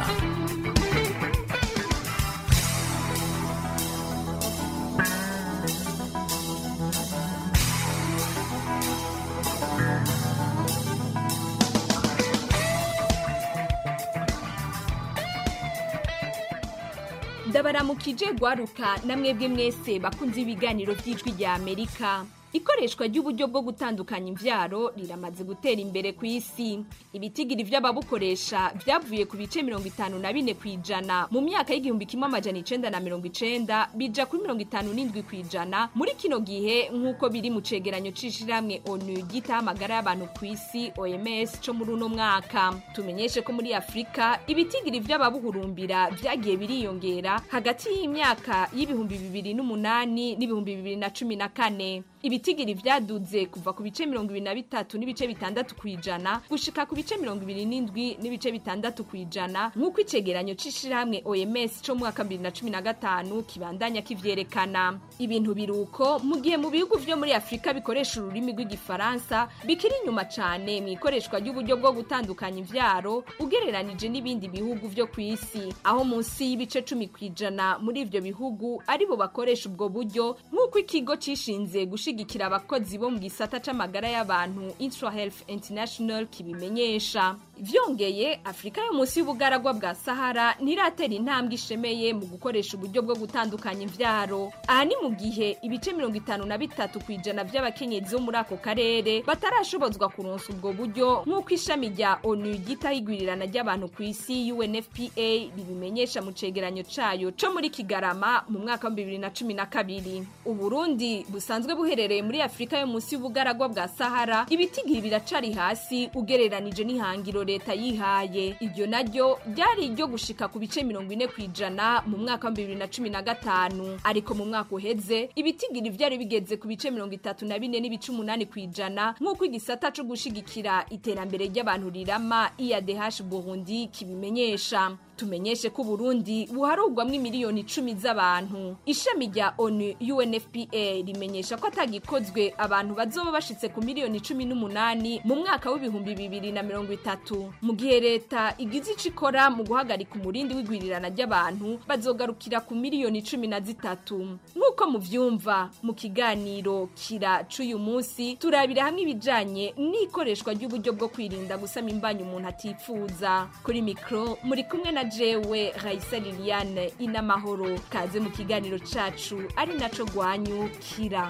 ndabaramukije gwaruka namwebwe mwese bakunze ibiganiro by'ijwi rya amerika ikoreshwa ry'uburyo bwo gutandukanya imvyaro riramaze gutera imbere ku isi ibitigiri vy'ababukoresha vyavuye ku bice mirongo itanu na bine kw'ijana mu myaka y'igihumbi kimwe amajana icenda na mirongo icenda bija kuri mirongo itanu n'indwi kw'ijana muri kino gihe nk'uko biri mu cegeranyo c'ishirahamwe onu ryitaho amagara y'abantu ku isi oms co muri uno mwaka tumenyeshe ko muri afurika ibitigiri vy'ababuhurumbira vyagiye biriyongera hagati y'imyaka y'ibihumbi bibiri n'umunani n'ibihumbi bibiri na cumi na kane ibitigiri vyaduze kuva ku bice mirongo ibiri na bitatu n'ibice bitandatu kw'ijana gushika ku bice mirongo ibiri n'indwi n'ibice bitandatu kw'ijana nk'uko icegeranyo c'ishirahamwe oms co mu mwaka bibiri na cumi na gatanu kibandanya kivyerekana ibintu biruko mu gihe mu bihugu vyo muri afurika bikoresha ururimi rw'igifaransa bikiri inyuma cane mu ikoreshwa ry'uburyo bwo gutandukanya imvyaro ugereranije n'ibindi bihugu vyo ku isi aho munsi y'ibice cumi kw'ijana muri ivyo bihugu aribo bakoresha ubwo buryo nk'uko ikigo cishinze gushigikira abakozi bo mu gisata c'amagara y'abantu Intra Health International kibimenyesha vyongeye afurika yo munsi y'ubugaragwa bwa sahara ntiratera intambwe ishemeye mu gukoresha uburyo bwo gutandukanya imvyaro aha ni mu gihe ibice mirongo itanu na bitatu kw'ijana vy'abakenyezi bo muri ako karere batarashobozwa kuronsa ubwo buryo nk'uko ishami rya onu ryitaho igwirirana ry'abantu ku isi unfpa ribimenyesha mu cegeranyo cayo co muri kigarama mu mwaka wa bibiri na cumi na kabiri uburundi busanzwe buherereye muri afurika yo munsi y'ubugaragwa bwa sahara ibitigiri biracari hasi ugereranije n'ihangiro leta yihaye iryo naryo ryari iryo gushika ku bice mirongo ine kw'ijana mu mwaka wa bibiri na cumi na gatanu ariko mu mwaka uheze ibitigiri vyari bigeze ku bice mirongo itatu na bine n'ibice umunani kw'ijana nk'uko igisata co gushigikira iterambere ry'abantu rirama iadh burundi kibimenyesha tumenyeshe ko Burundi buharugwamwo miliyoni icumi z'abantu ishami rya ONU UNFPA rimenyesha ko atagikozwe abantu bazoba bashitse ku miliyoni cumi n'umunani mu mwaka w'ibihumbi bibiri na mirongo itatu mu gihe leta igize ico ikora mu guhagarika umurindi w'igwirirana ry'abantu bazogarukira ku miliyoni cumi na zitatu nk'uko muvyumva mu kiganiro kira c'uyu munsi turabira hamwe ibijanye n'ikoreshwa ry'uburyo bwo kwirinda gusama imbanyi umuntu atipfuza kuri mikro muri kumwe na jewe Raisa Liliane inamahoro kaze mu kiganiro cacu ari naco gwanyu kira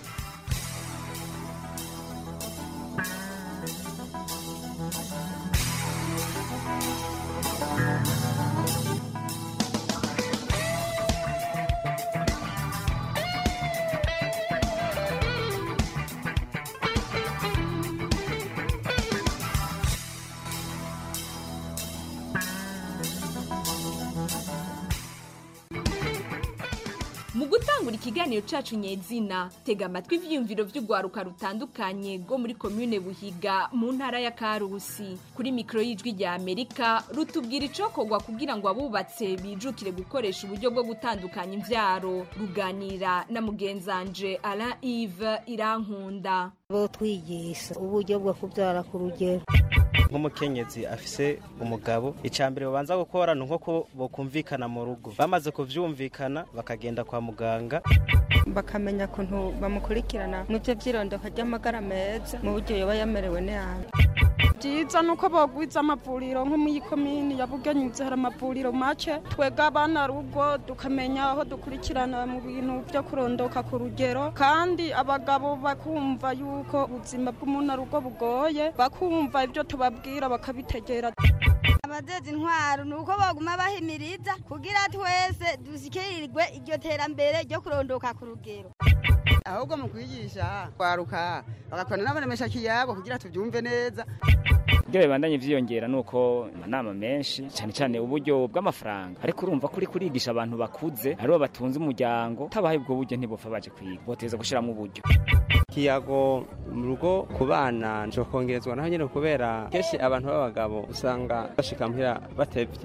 mu gutangura ikiganiro cacu nyezina tega amatwi ivyiyumviro vy'urwaruka rutandukanye rwo muri komune buhiga mu ntara ya karusi kuri mikoro y'ijwi rya amerika rutubwira icokorwa kugira ngo abubatse bijukire gukoresha uburyo bwo gutandukanya imvyaro ruganira na mugenzanje alain ive irankunda bo twigisha uburyo bwo kubyara ku rugero nk'umukenyezi afise umugabo icambere babanza gukora ni nko bokumvikana mu rugo bamaze kuvyumvikana bakagenda kwa muganga bakamenya ukuntu bamukurikirana mu byo by'irondoka ry'amagara meza mu buryo yoba yamerewe nabi byiza ni uko bagwiza amavuriro nko muri komini ya bugenyuze hari amavuriro make twega abana rugo tukamenya aho dukurikirana mu bintu byo kurondoka ku rugero kandi abagabo bakumva yuko ubuzima bw'umuntu rugo bugoye bakumva ibyo tubabwira bakabitegera abazeza intwaro ni uko baguma bahimiriza kugira twese dushyikirirwe iryo terambere ryo kurondoka ku rugero ahubwo mu kwigisha kwaruka bagakorana n'abaremesha kiyabo kugira tubyumve neza kugira bibandanye vyiyongera nuko amanama menshi cyane cyane uburyo bw'amafaranga ariko urumva ko uri kurigisha abantu bakuze aribo batunze umuryango tabahaye ubwo buryo ntibopfa baje kwiga boteza gushiramo uburyo ikiyago mu rugo ku bana nshobora kongerezwa naho nyine kubera kenshi abantu b'abagabo usanga bashika muhira batevye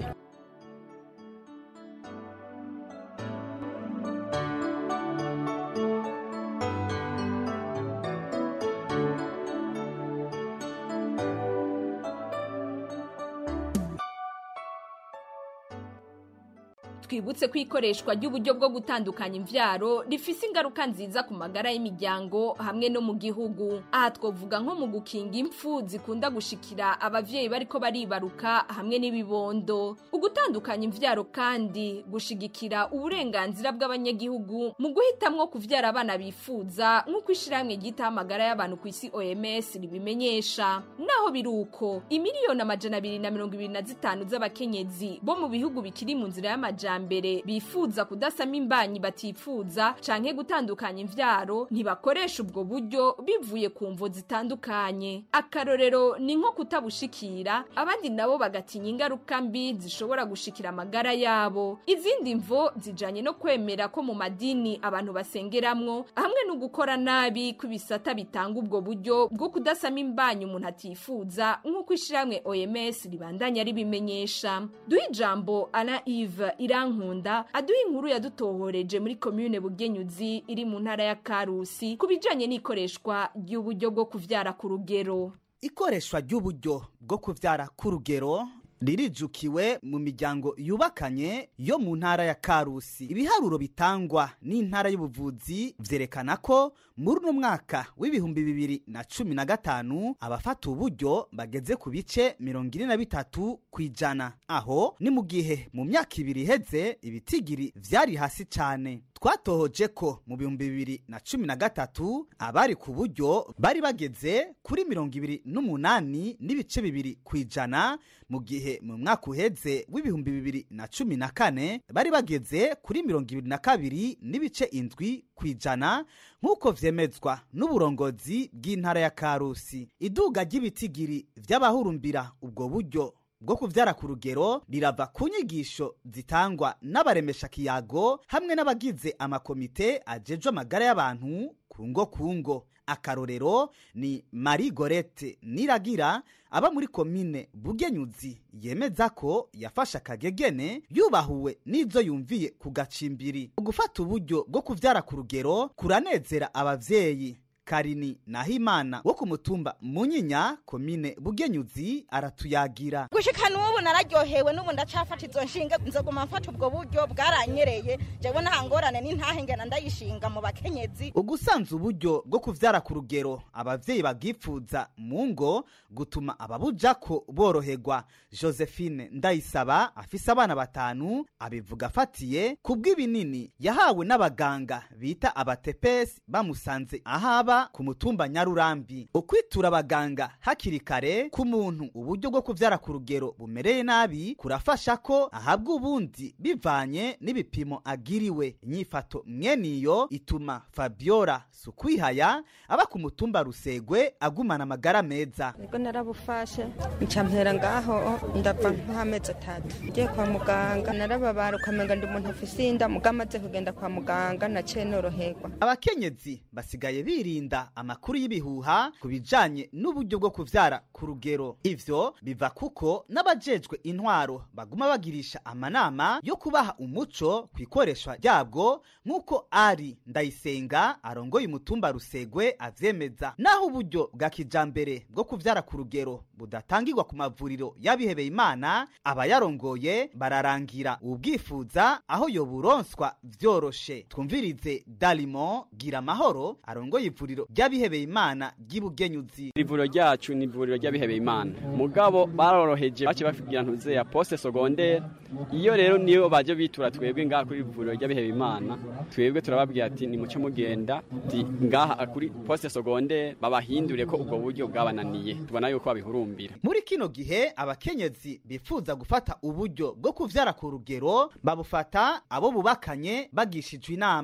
twibutse ko ikoreshwa ry'uburyo bwo gutandukanya imvyaro rifise ingaruka nziza ku magara y'imiryango hamwe no mu gihugu aha twovuga nko mu gukinga impfu zikunda gushikira abavyeyi bariko baribaruka hamwe n'ibibondo ugutandukanya imvyaro kandi gushigikira uburenganzira bw'abanyagihugu mu guhitamwo kuvyara abana bifuza nk'uko ishirahamwe ryitaho amagara y'abantu ku isi OMS ribimenyesha naho biruko imiliyoni amajana abiri na mirongo ibiri na zitanu z'abakenyezi bo mu bihugu bikiri mu nzira y'amajambere mbere bifuza kudasama imbanyi batifuza canke gutandukanya imvyaro ntibakoresha ubwo buryo bivuye ku mvo zitandukanye akarorero ni nko kutabushikira abandi nabo bagatinya ingaruka mbi zishobora gushikira amagara yabo izindi mvo zijanye no kwemera ko mu madini abantu basengeramwo hamwe no gukora nabi kw'ibisata bitanga ubwo buryo bwo kudasama imbanyi umuntu atifuza nk'uko ishirahamwe OMS ribandanya ribimenyesha duha ijambo Alain Yves Irankunda aduha inkuru yadutohoreje muri commune Bugenyuzi iri mu ntara ya Karusi ku bijanye n'ikoreshwa ry'uburyo bwo kuvyara ku rugero ikoreshwa ry'uburyo bwo kuvyara ku rugero ririjukiwe mu miryango yubakanye yo mu ntara ya karusi ibiharuro bitangwa n'intara y'ubuvuzi vyerekana ko muri uno mwaka w'ibihumbi bibiri na cumi na gatanu abafata uburyo bageze ku bice mirongo ine na bitatu ku ijana aho ni mu gihe mu myaka ibiri iheze ibitigiri vyari hasi cane twatohoje ko mu bihumbi bibiri na cumi na gatatu abari ku buryo bari bageze kuri mirongo ibiri n'umunani n'ibice bibiri ku ijana mu gihe mu mwaka uheze w'ibihumbi bibiri na cumi na kane bari bageze kuri mirongo ibiri na kabiri n'ibice indwi ku ijana nk'uko vyemezwa n'uburongozi bw'intara ya karusi iduga ry'ibitigiri vy'abahurumbira ubwo buryo bwo kuvyara ku rugero rirava ku nyigisho zitangwa n'abaremesha kiyago hamwe n'abagize amakomite ajejwe amagara y'abantu ku ngo ku ngo akarorero ni marie gorete niragira aba muri komine bugenyuzi yemeza ko yafashe akagegene yubahuwe n'izo yumviye ku gacimbiri gufata uburyo bwo kuvyara ku rugero kuranezera abavyeyi karini nahimana wo ku mutumba munyinya komine bugenyuzi aratuyagira gushika n'ubu nararyohewe n'ubu ndacafata izo nshinga nzoguma mfata ubwo buryo bwaranyereye jewe nta ngorane n'intahengana ndayishinga mu bakenyezi ugusanza uburyo bwo kuvyara ku rugero abavyeyi bagipfuza mu ngo gutuma ababujako boroherwa josephine ndayisaba afise abana batanu abivuga afatiye ku bw'ibinini yahawe n'abaganga bita abatepesi bamusanze ahaba ku mutumba nyarurambi ukwitura abaganga hakiri kare ku muntu uburyo bwo kuvyara ku rugero bumereye nabi kurafasha ko ahabwa ubundi bivanye n'ibipimo agiriwe inyifato mweniyo ituma fabiola sukwihaya aba ku mutumba rusegwe agumana amagara meza nibwo narabufashe ncampera ngaho ndava nk'amezi atatu ngiye kwa muganga narababara ukamenga ndi umuntu afise inda muga amaze kugenda kwa muganga naciye noroherwa abakenyezi basigaye birinda amakuru y'ibihuha ku bijanye n'uburyo bwo kuvyara ku rugero ivyo biva kuko n'abajejwe intwaro baguma bagirisha amanama yo kubaha umuco ku ikoreshwa ryabwo nk'uko ari ndayisenga arongoye umutumba rusegwe avyemeza naho uburyo bwa kijambere bwo kuvyara ku rugero budatangirwa ku mavuriro y'abihebeye imana abayarongoye bararangira ubwifuza aho yoburonswa vyoroshe twumvirize dalimo gira amahoro arongoye ivuriro ry'abihebeye imana ry'ibugenyuzi ivuriro ryacu ni ivuriro ry'abihebeye imana mugabo baroroheje bace bafigira ntuze ya poste secondaire iyo rero niyo baje bitura twebwe ngaha kuri ivuriro ry'abihebeye imana twebwe turababwira ati ni muce mugenda ti ngaha kuri poste secondaire babahindure ko ubwo buryo bwabananiye tubona yuko babihurumbira muri kino gihe abakenyezi bifuza gufata uburyo bwo kuvyara ku rugero babufata abo bubakanye bagishijwe inama ku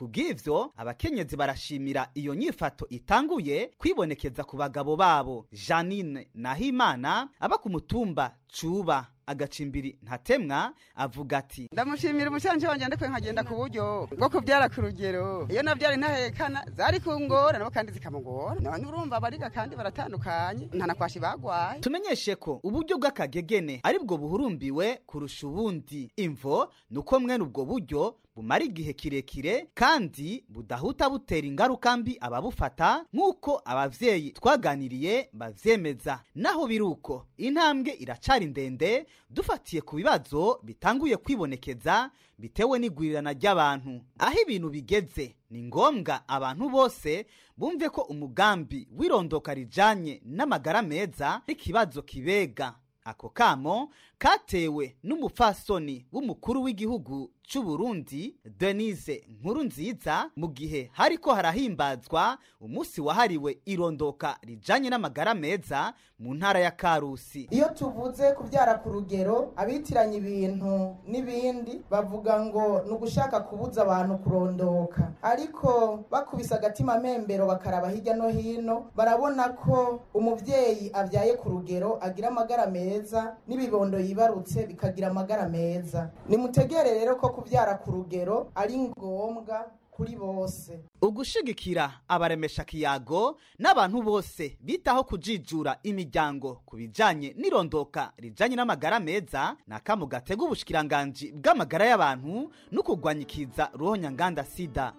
kubw'ivyo abakenyezi barashimira iyo nyifato itanguye kwibonekeza ku bagabo babo janine nahimana aba ku mutumba cuba agacimbiri ntatemwa avuga ati ndamushimira umucanci wanje ndiko nkagenda ku buryo bwo kubyara ku rugero iyo navyara intahekana zari kungora nabo kandi zikamugora none urumva bariga kandi baratandukanye ntanakwashi bagwaye tumenyeshe ko uburyo bw'akagegene ari bwo buhurumbiwe kurusha ubundi imvo ni uko mwene ubwo buryo bumara igihe kirekire kandi budahuta butera ingaruka mbi ababufata nk'uko abavyeyi twaganiriye bavyemeza naho biri uko intambwe iracari ndende dufatiye ku bibazo bitanguye kwibonekeza bitewe n'igwirirana ry'abantu aho ibintu bigeze ni ngombwa abantu bose bumve ko umugambi w'irondoka rijanye n'amagara meza n'ikibazo kibega ako kamo katewe n'umupfasoni w'umukuru w'igihugu c'u Burundi Denise Nkurunziza mu gihe hariko harahimbazwa umunsi wahariwe irondoka rijanye n'amagara meza mu ntara ya Karusi iyo tuvuze kubyara ku rugero abitiranya ibintu n'ibindi bavuga ngo ni ugushaka kubuza abantu kurondoka ariko bakubise agatima membero bakaraba hirya no hino barabona ko umuvyeyi abyaye ku rugero agira amagara meza n'ibibondo yibarutse bikagira amagara meza nimutegere rero ko kubyara ku rugero ari ngombwa kuri bose ugushigikira abaremesha kiyago n'abantu bose bitaho kujijura imiryango ku bijanye n'irondoka rijanye n'amagara meza ni akamu gatega ubushikiranganji bw'amagara y'abantu no kurwanyikiza ruhonyanganda sida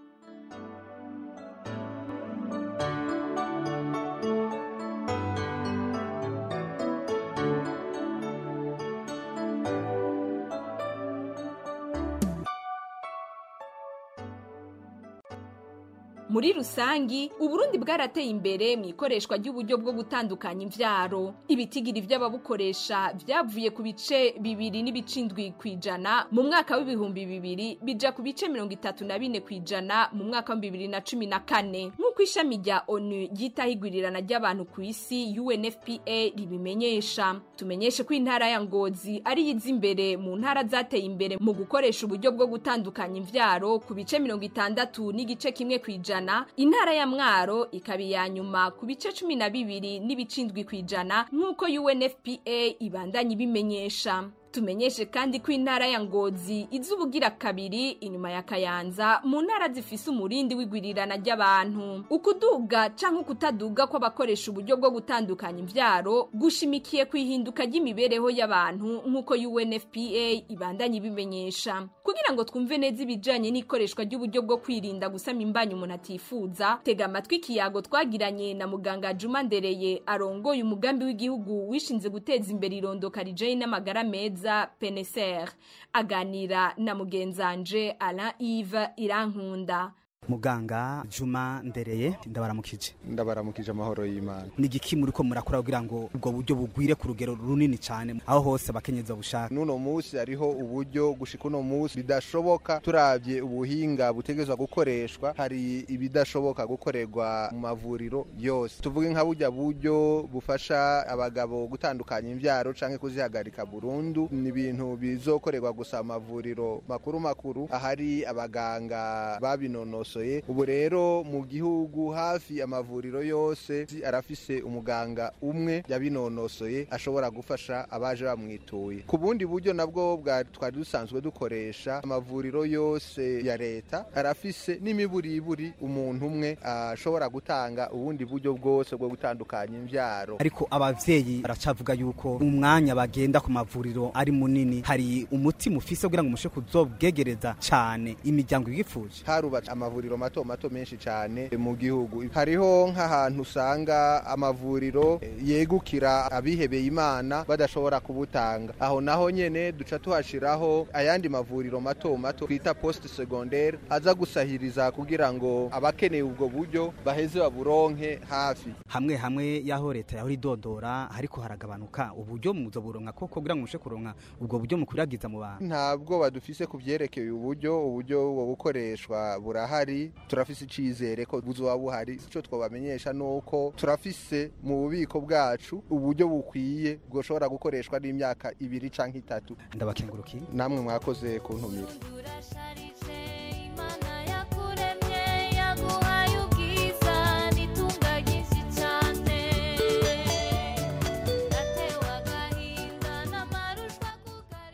muri rusangi uburundi bwarateye imbere mu ikoreshwa ry'uburyo bwo gutandukanya imvyaro ibitigiri vy'ababukoresha vyavuye ku bice bibiri n'ibicindwi kw'ijana mu mwaka w'ibihumbi bibiri bija ku bice mirongo itatu na bine kw'ijana mu mwaka wa bibiri na cumi na kane nk'uko ishami rya onu ryitaho igwirirana ry'abantu ku isi unfpa ribimenyesha tumenyeshe ko intara ya ngozi ari yiza imbere mu ntara zateye imbere mu gukoresha uburyo bwo gutandukanya imvyaro ku bice mirongo itandatu n'igice kimwe kw'ijana ijana intara ya mwaro ikaba iya nyuma ku bice cumi na bibiri n'ibicindwi ku ijana nk'uko unfpa ibandanya ibimenyesha tumenyeshe kandi ko intara ya ngozi iza ubugira kabiri inyuma ya kayanza mu ntara zifise umurindi w'igwirirana ry'abantu ukuduga canke ukutaduga kw'abakoresha uburyo bwo gutandukanya imvyaro gushimikiye ku ihinduka ry'imibereho y'abantu nk'uko unfpa ibandanya ibimenyesha kugira ngo twumve neza ibijanye n'ikoreshwa ry'uburyo bwo kwirinda gusama imbanyi umuntu atifuza tega amatwi ikiyago twagiranye na muganga juma ndereye arongoye umugambi w'igihugu wishinze guteza imbere irondoka rijanye n'amagara meza mwiza peneser aganira na mugenzanje Alain Yves Irankunda muganga juma ndereye ndabaramukije ndabaramukije amahoro y'imana ni igiki muri ko murakora kugira ngo ubwo buryo bugwire ku rugero runini cyane aho hose abakenyezi babushaka n'uno munsi hariho uburyo gushika uno munsi bidashoboka turabye ubuhinga butegerezwa gukoreshwa hari ibidashoboka gukorerwa mu mavuriro yose tuvuge nka burya buryo bufasha abagabo gutandukanya imbyaro canke kuzihagarika burundu ni ibintu bizokorerwa gusa mu mavuriro makuru makuru ahari abaganga babinonosoye ubu rero mu gihugu hafi amavuriro yose arafise umuganga umwe yabinonosoye ashobora gufasha abaje bamwituye ku bundi buryo nabwo twari dusanzwe dukoresha amavuriro yose ya leta arafise n'imiburiburi umuntu umwe ashobora gutanga ubundi buryo bwose bwo gutandukanya imbyaro ariko abavyeyi baracavuga yuko umwanya bagenda ku mavuriro ari munini hari umuti mufise kugira ngo mushe kuzobwegereza cane imiryango yifuje harubatse amavuriro mato mato menshi cyane mu gihugu hariho nk'ahantu usanga amavuriro yegukira abihebeye imana badashobora kubutanga aho naho nyene duca tuhashiraho ayandi mavuriro mato mato twita poste secondaire aza gusahiriza kugira ngo abakeneye ubwo buryo baheze baburonke hafi hamwe hamwe yaho leta yahora idodora ariko haragabanuka uburyo muzo buronka koko kugira ngo mushe kuronka ubwo buryo mukwiragiza mu bantu ntabwo badufise ku vyerekeye uburyo uburyo bwo bukoreshwa burahari turafise icizere ko buzoba buhari ico twabamenyesha nuko turafise mu bubiko bwacu uburyo bukwiye bwoshobora gukoreshwa n'imyaka ibiri canke itatu ndabakengurukiye namwe mwakoze kuntumira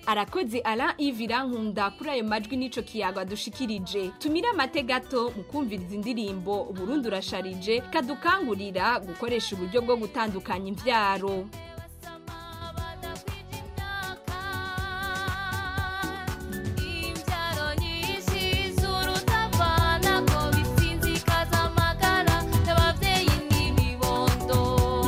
arakoze Alain Yves Irankunda kuri ayo majwi n'ico kiyago adushikirije tumire amate gato mu kumviriza indirimbo Burundi urasharije kadukangurira gukoresha uburyo bwo gutandukanya imvyaro imbyaro nyinshi z'urutavana ko bisinzikaza amagara y'ababyeyi n'ibibondo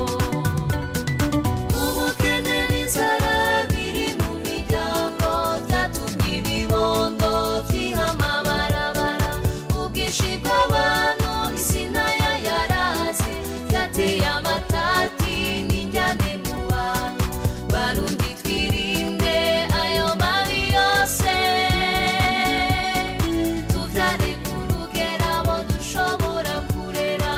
ubukene n'inzara biri mu miryango byatumye ibibondo byiha amabarabara ubwinshi bw'abantu isi nayo yaraze byateye amatati n'injyane mu bantu barundi twirinde ayo mabi yose tubyare ku rugero abo dushobora kurera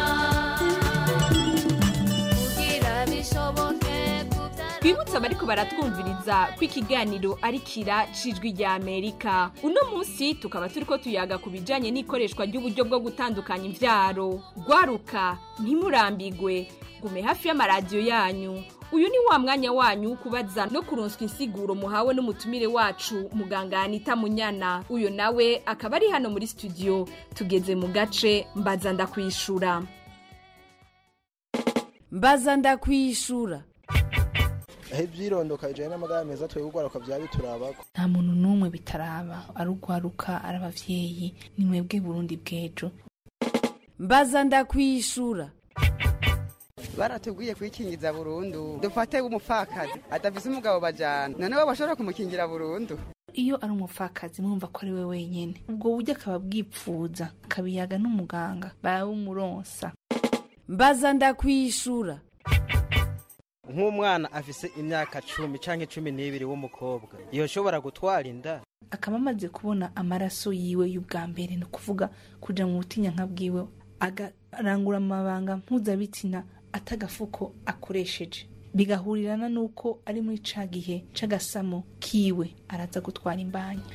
kugira bishoboke twibutse abariko baratwumviriza ko ikiganiro ari kira cijwi rya amerika uno munsi tukaba turiko tuyaga ku bijanye n'ikoreshwa ry'uburyo bwo gutandukanya imvyaro gwaruka ntimurambigwe gume hafi y'amaradiyo yanyu uyu ni wa mwanya wanyu wo kubaza no kuronswa insiguro muhawe n'umutumire wacu muganga anita munyana uyo nawe akaba ari hano muri studio tugeze mu gace mbaza ndakwishura mbaza ndakwishura aho ibyirondoka bijyanye n'amagara meza twebwe ugwaruka byaba biturabako nta muntu n'umwe bitaraba ari ugwaruka ari abavyeyi ni mwebwe burundi bw'ejo mbaza ndakwishura baratubwiye kwikingiza burundu dufate umupfakazi adafise umugabo bajana none bo bashobora kumukingira burundu iyo ari umupfakazi mwumva ko ari we wenyene ubwo buryo akaba bwipfuza akabiyaga n'umuganga barawumuronsa mbaza ndakwishura nk'umwana afise imyaka cumi canke cumi n'ibiri w'umukobwa yoshobora gutwara inda akaba amaze kubona amaraso yiwe y'ubwa mbere ni ukuvuga kuja mu butinyanka bwiwe agarangura amabanga mpuzabitsina atagafuko akoresheje bigahurirana n'uko ari muri ca gihe c'agasamo kiwe araza gutwara imbanya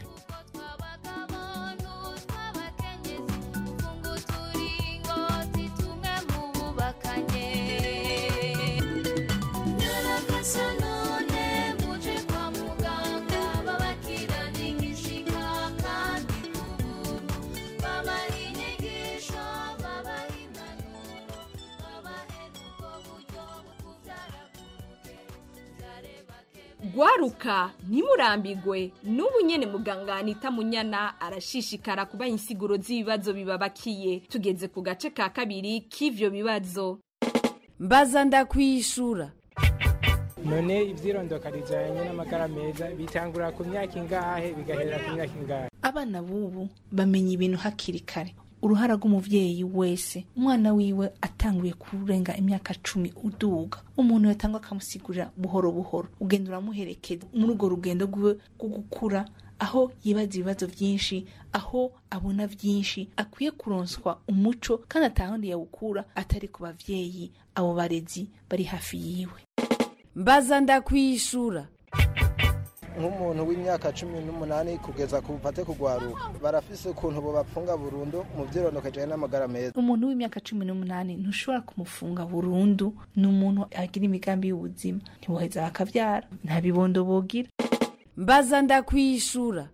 gwaruka ntimurambigwe n'ubu nyene muganga anita munyana arashishikara kubaha insiguro z'ibibazo bibabakiye tugeze ku gace ka kabiri k'ivyo bibazo mbaza ndakwishura none ivyirondoka rijanye n'amagara meza bitangura ku myaka ingahe bigahera ku myaka ingahe abana b'ubu bamenya ibintu hakiri kare uruhara rw'umuvyeyi wese umwana wiwe atanguye kurenga imyaka cumi uduga umuntu yatangwa akamusigurira buhoro buhoro ugenda uramuherekeza muri urwo rugendo rwiwe rwo gukura aho yibaza ibibazo byinshi aho abona byinshi akwiye kuronswa umuco kandi atahandi yawukura atari ku bavyeyi abo barezi bari hafi yiwe mbaza ndakwishura nk'umuntu w'imyaka cumi n'umunani kugeza ku bupate kugwaruka barafise ukuntu bobapfunga burundu mu vyirondoka bijanye n'amagara meza umuntu w'imyaka cumi n'umunani ntushobora kumufunga burundu ni umuntu agira imigambi y'ubuzima ntiboheza bakavyara nta bibondo bogira mbaza ndakwishura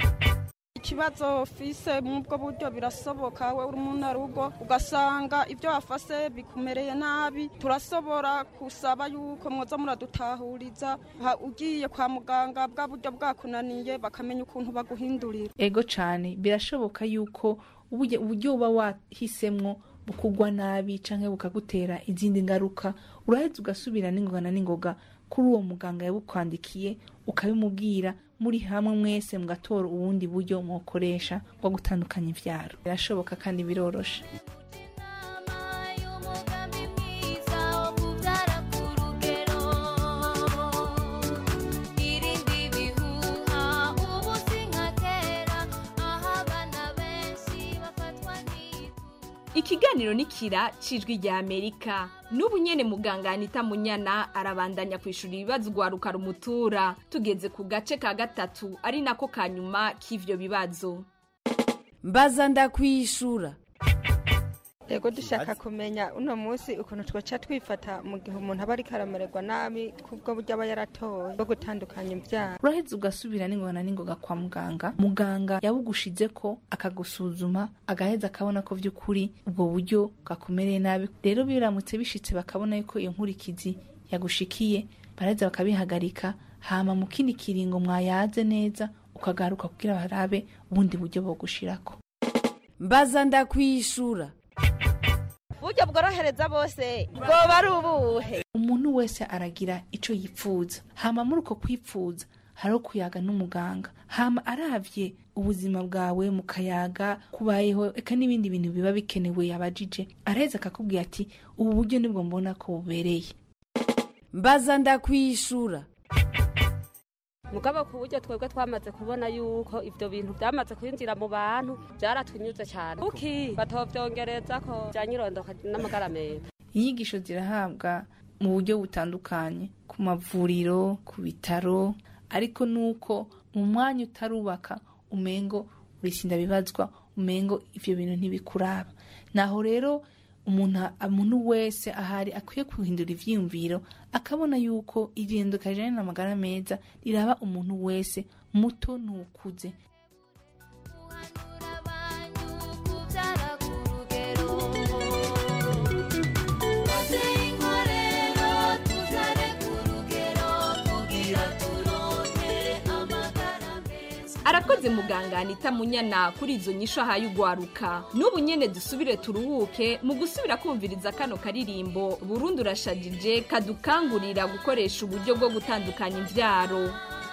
ikibazo fise mubwo buryo birasoboka we uri mu rugo ugasanga ibyo wafase bikumereye nabi turasobora kusaba yuko mwoza muradutahuriza ugiye kwa muganga bwa buryo bwakunaniye bakamenya ukuntu baguhindurira ego cane birashoboka yuko uburyo uba wahisemwo bukugwa nabi canke bukagutera izindi ngaruka uraheza ugasubira n'ingoga na n'ingoga kuri uwo muganga yabukwandikiye ukabimubwira muri hamwe mwese mugatora ubundi buryo mwokoresha bwo gutandukanya ivyaro birashoboka kandi biroroshe ikiganiro ni kira cijwi rya amerika n'ubu nyene muganga anita munyana arabandanya kwishura ibibazo ugwaruka rumutura tugeze ku gace ka gatatu ari nako ka nyuma k'ivyo bibazo mbaza ndakwishura yego dushaka kumenya uno munsi ukuntu twaca twifata mu gihe umuntu aba ariko aramererwa nabi kubwo buryo aba yaratoye bwo gutandukanya imbyaro uraheza ugasubira n'ingona n'ingoga kwa muganga muganga yabugushize ko akagusuzuma agaheza akabona ko by'ukuri ubwo buryo bwakumereye nabi rero biramutse bishitse bakabona yuko iyo nkurikizi yagushikiye baraheza bakabihagarika hama mu kindi kiringo mwayaze neza ukagaruka kugira barabe ubundi buryo bogushirako mbaza ndakwishura uburyo bworohereza bose bwoba ari ubuhe umuntu wese aragira ico yipfuza hama muri uko kwipfuza hariho kuyaga n'umuganga hama aravye ubuzima bwawe mu kayaga kubayeho eka n'ibindi bintu biba bikenewe yabajije araheza akakubwira ati ubu buryo nibwo mbona ko bubereye mbaza ndakwishura mugabo ku buryo twebwe twamaze kubona yuko ivyo bintu byamaze kwinjira mu bantu byaratunyuze cyane kuki batovyongereza ko byanyirondoka n'amagara meza inyigisho zirahabwa mu buryo butandukanye ku mavuriro ku bitaro ariko nuko mu mwanya utarubaka umengo urisinda bibazwa umengo ivyo bintu ntibikuraba naho rero umuntu umuntu wese ahari akwiye guhindura ivyiyumviro akabona yuko irinduka rijanye n'amagara meza riraba umuntu wese muto n'ukuze arakoze muganga anita munyana kuri izo nyisho ahaye ugwaruka n'ubu nyene dusubire turuhuke mu gusubira kumviriza kano karirimbo burundu urashajije kadukangurira gukoresha uburyo bwo gutandukanya imvyaro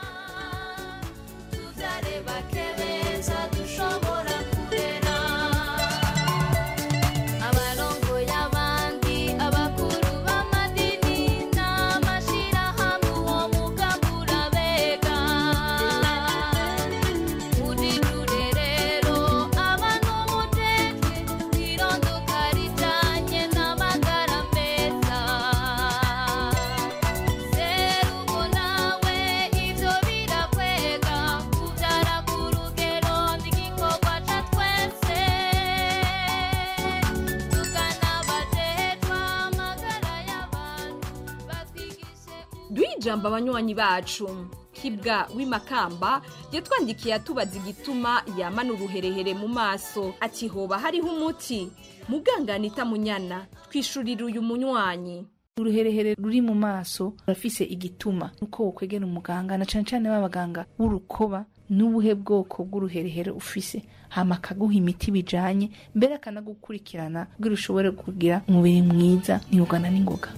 abarongoye abandi abakuru b'amadini n'amashirahamwe uwo mugabura bega muri rurerero abantu muteke irondoka rijanye n'amagara meza serugo nawe ivyo birakwega kuvyara ku rugero n'igikorwa ca twese tukanabajejwa amagara y'abantu batwigishe duhe ijambo abanywanyi bacu kibwa w'imakamba yatwandikiye atubaza igituma yamana uruherehere mu maso ati hoba hariho umuti muganga anita munyana twishurira uyu munywanyi uruherehere ruri mu maso rurafise igituma nuko wokwegera umuganga na cane cane b'abaganga b'urukoba n'ubuhe bwoko bw'uruherehere ufise hama akaguha imiti bijanye mbere akanagukurikirana kugira ushobore kugira umubiri mwiza ntiugana n'ingoga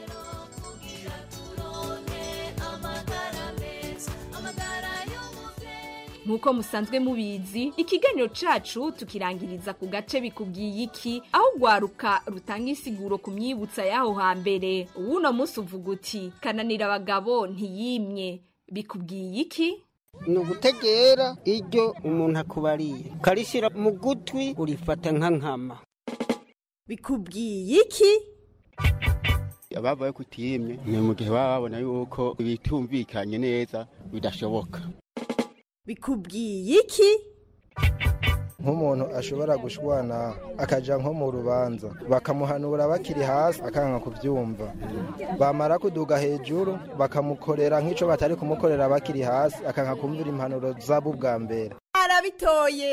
nk'uko musanzwe mubizi ikiganiro cacu tukirangiriza ku gace bikubwiye iki aho ugwaruka rutanga insiguro ku myibutsa y'aho hambere uwuno munsi uvuga uti kananira abagabo ntiyimye bikubwiye iki ni ugutegera iryo umuntu akubariye ukarishyira mu gutwi urifata nka nkama bikubwiye iki ababaye kutiyimye ni mu gihe baba babona yuko bitumvikanye neza bidashoboka bikubwiye iki nk'umuntu ashobora gushwana akaja nko mu rubanza bakamuhanura bakiri hasi akanga kubyumva bamara kuduga hejuru bakamukorera nk'ico batari kumukorera bakiri hasi akanga kumvira impanuro zabo ubwa mbere arabitoye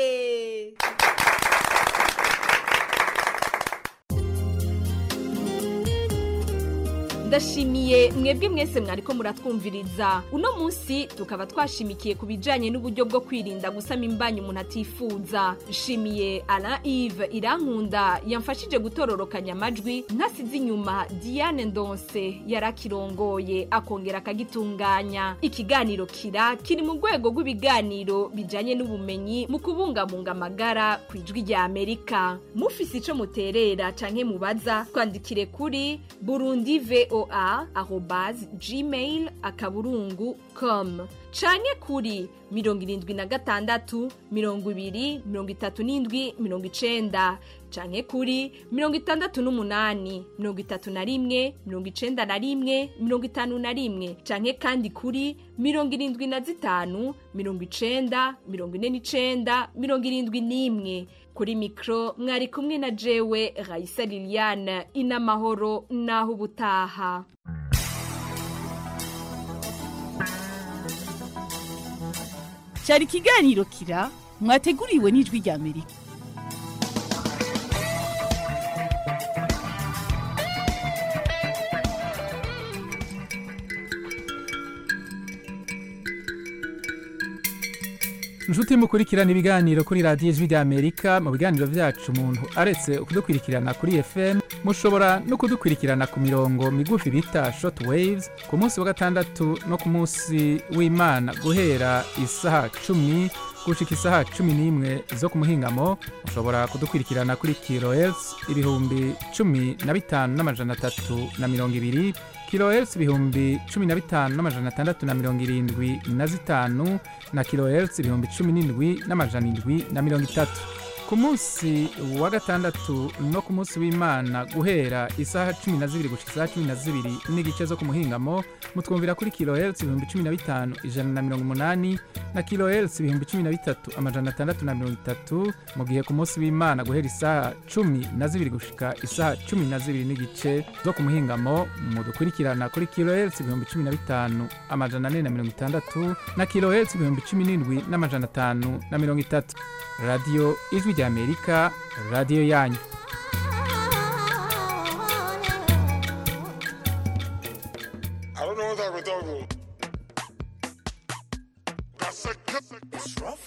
ndashimiye mwebwe mwese mwariko muratwumviriza uno munsi tukaba twashimikiye ku bijanye n'uburyo bwo kwirinda gusama imbanyi umuntu atifuza nshimiye alain ive irankunda yamfashije gutororokanya amajwi ntasize inyuma diane ndonse yarakirongoye akongera akagitunganya ikiganiro kira kiri mu rwego rw'ibiganiro bijanye n'ubumenyi mu kubungabunga amagara ku ijwi rya amerika mufise ico muterera canke mubaza twandikire kuri burundi vo voa arobase gmail akaburungu com canke kuri mirongo irindwi na gatandatu mirongo ibiri mirongo itatu n'indwi mirongo icenda canke kuri mirongo itandatu n'umunani mirongo itatu na rimwe mirongo icenda na rimwe mirongo itanu na rimwe canke kandi kuri mirongo irindwi na zitanu mirongo icenda mirongo ine n'icenda mirongo irindwi n'imwe kuri mikro mwari kumwe na jewe Raisa Liliane inamahoro naho ubutaha cyari ikiganiro kira mwateguriwe n'ijwi rya amerika inshuti mukurikirana ibiganiro kuri radiyo ijwi rya amerika mu biganiro byacu umuntu aretse kudukurikirana kuri fm mushobora no kudukurikirana ku mirongo migufi bita short waves ku munsi wa gatandatu no ku munsi w'imana guhera isaha cumi gushika isaha cumi n'imwe zo ku muhingamo mushobora kudukurikirana kuri kilohertz ibihumbi cumi na bitanu n'amajana atatu na mirongo ibiri kilohertz ibihumbi cumi na bitanu n'amajana atandatu na mirongo irindwi na zitanu na kilohertz ibihumbi cumi n'indwi n'amajana indwi na mirongo itatu ku munsi wa gatandatu no ku munsi w'imana guhera isaha cumi na zibiri gushika isaha cumi na zibiri n'igice zo ku muhingamo mutwumvira kuri kilohertz ibihumbi cumi na bitanu ijana na mirongo umunani na kilohertz ibihumbi cumi na bitatu amajana atandatu na mirongo itatu mu gihe ku munsi w'imana guhera isaha cumi na zibiri gushika isaha cumi na zibiri n'igice zo ku muhingamo mudukurikirana kuri kilohertz ibihumbi cumi na bitanu amajana ane na mirongo itandatu na kilohertz ibihumbi cumi n'indwi n'amajana atanu na mirongo itatu radiyo ijwi rya amerika radiyo yanyu I don't know what type of dog. That's a It's rough.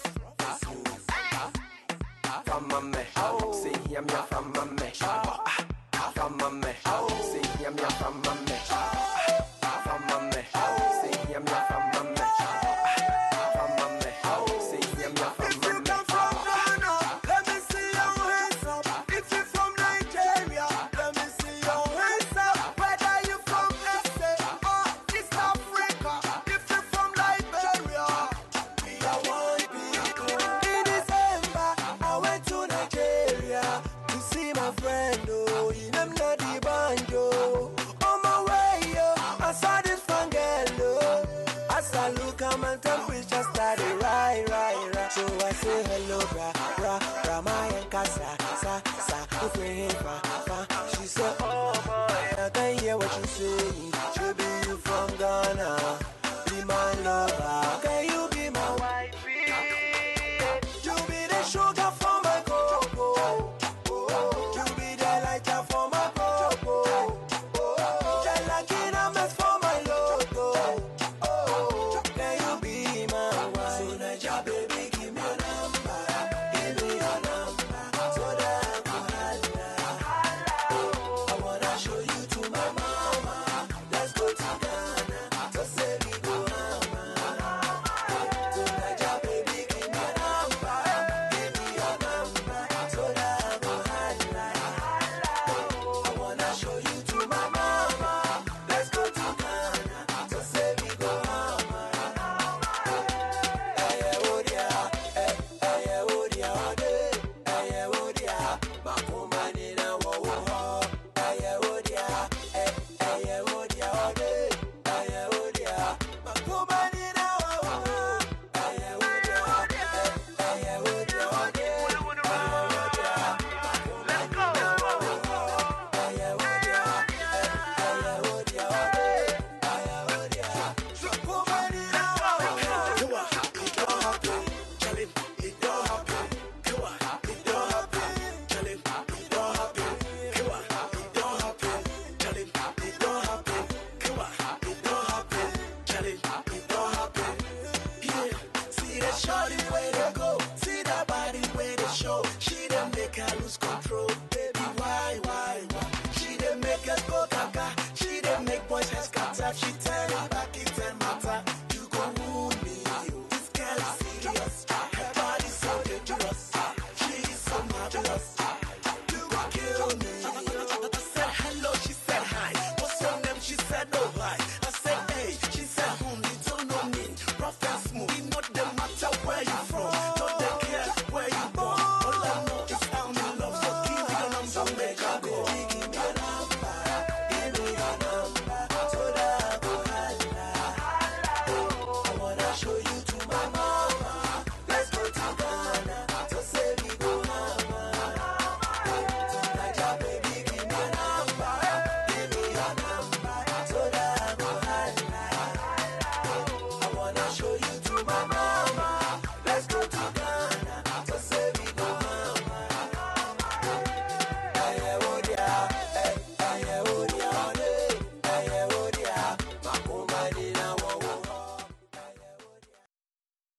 From my me, see him ya from my me. From my me, see him ya from my me. From my me, see him ya from my me. From my me, see him ya from my me. Let me see your hands up. If you're from Nigeria, let me see your hands up. Whether you from SA or East Africa, if you're from Liberia, we are one people. In December, I went to Nigeria to see my friend. Oh, in them the banjo. On my way, oh, I saw this fun girl. Oh, as I look, at my temperature started right, right, right. So I say hello, bra, bra, bra, my and casa, sa, sa, if we ain't fa, fa. She said, oh boy, I can hear what you saying. Should be you from Ghana, be my lover. Can you be my wifey? You be the sugar for my cocoa. You be the lighter for my cocoa. The lucky numbers for my logo. Can you be my wife? So Naija, baby, give me your number. Give me your number. So that I can holla. I wanna show you to my mama. Let's go to Ghana. So say we go mama. So Naija, baby, give me your number. Give me your number. So that I can holla. I wanna show you to my mama. Let's go to Ghana. So say we go mama. Ẹyẹ wo dia, ẹ ẹyẹ wo dia ọdẹ, ẹyẹ wo dia, màkúmá nínú wọ̀wọ̀ họ. Ẹyẹ wo dia, ẹ ẹyẹ wo dia ọdẹ, ẹyẹ wo dia, màkúmá nínú wọ̀wọ̀ họ. Ẹyẹ wo dia, ẹ ẹyẹ wo dia ọdẹ, ẹyẹ wo dia, màkúmá nínú wọ̀wọ̀ họ. Ẹyẹ wo dia, ẹ ẹyẹ wo dia ọdẹ, ẹyẹ wo dia, màkúmá nínú wọ̀wọ̀ họ. Shorty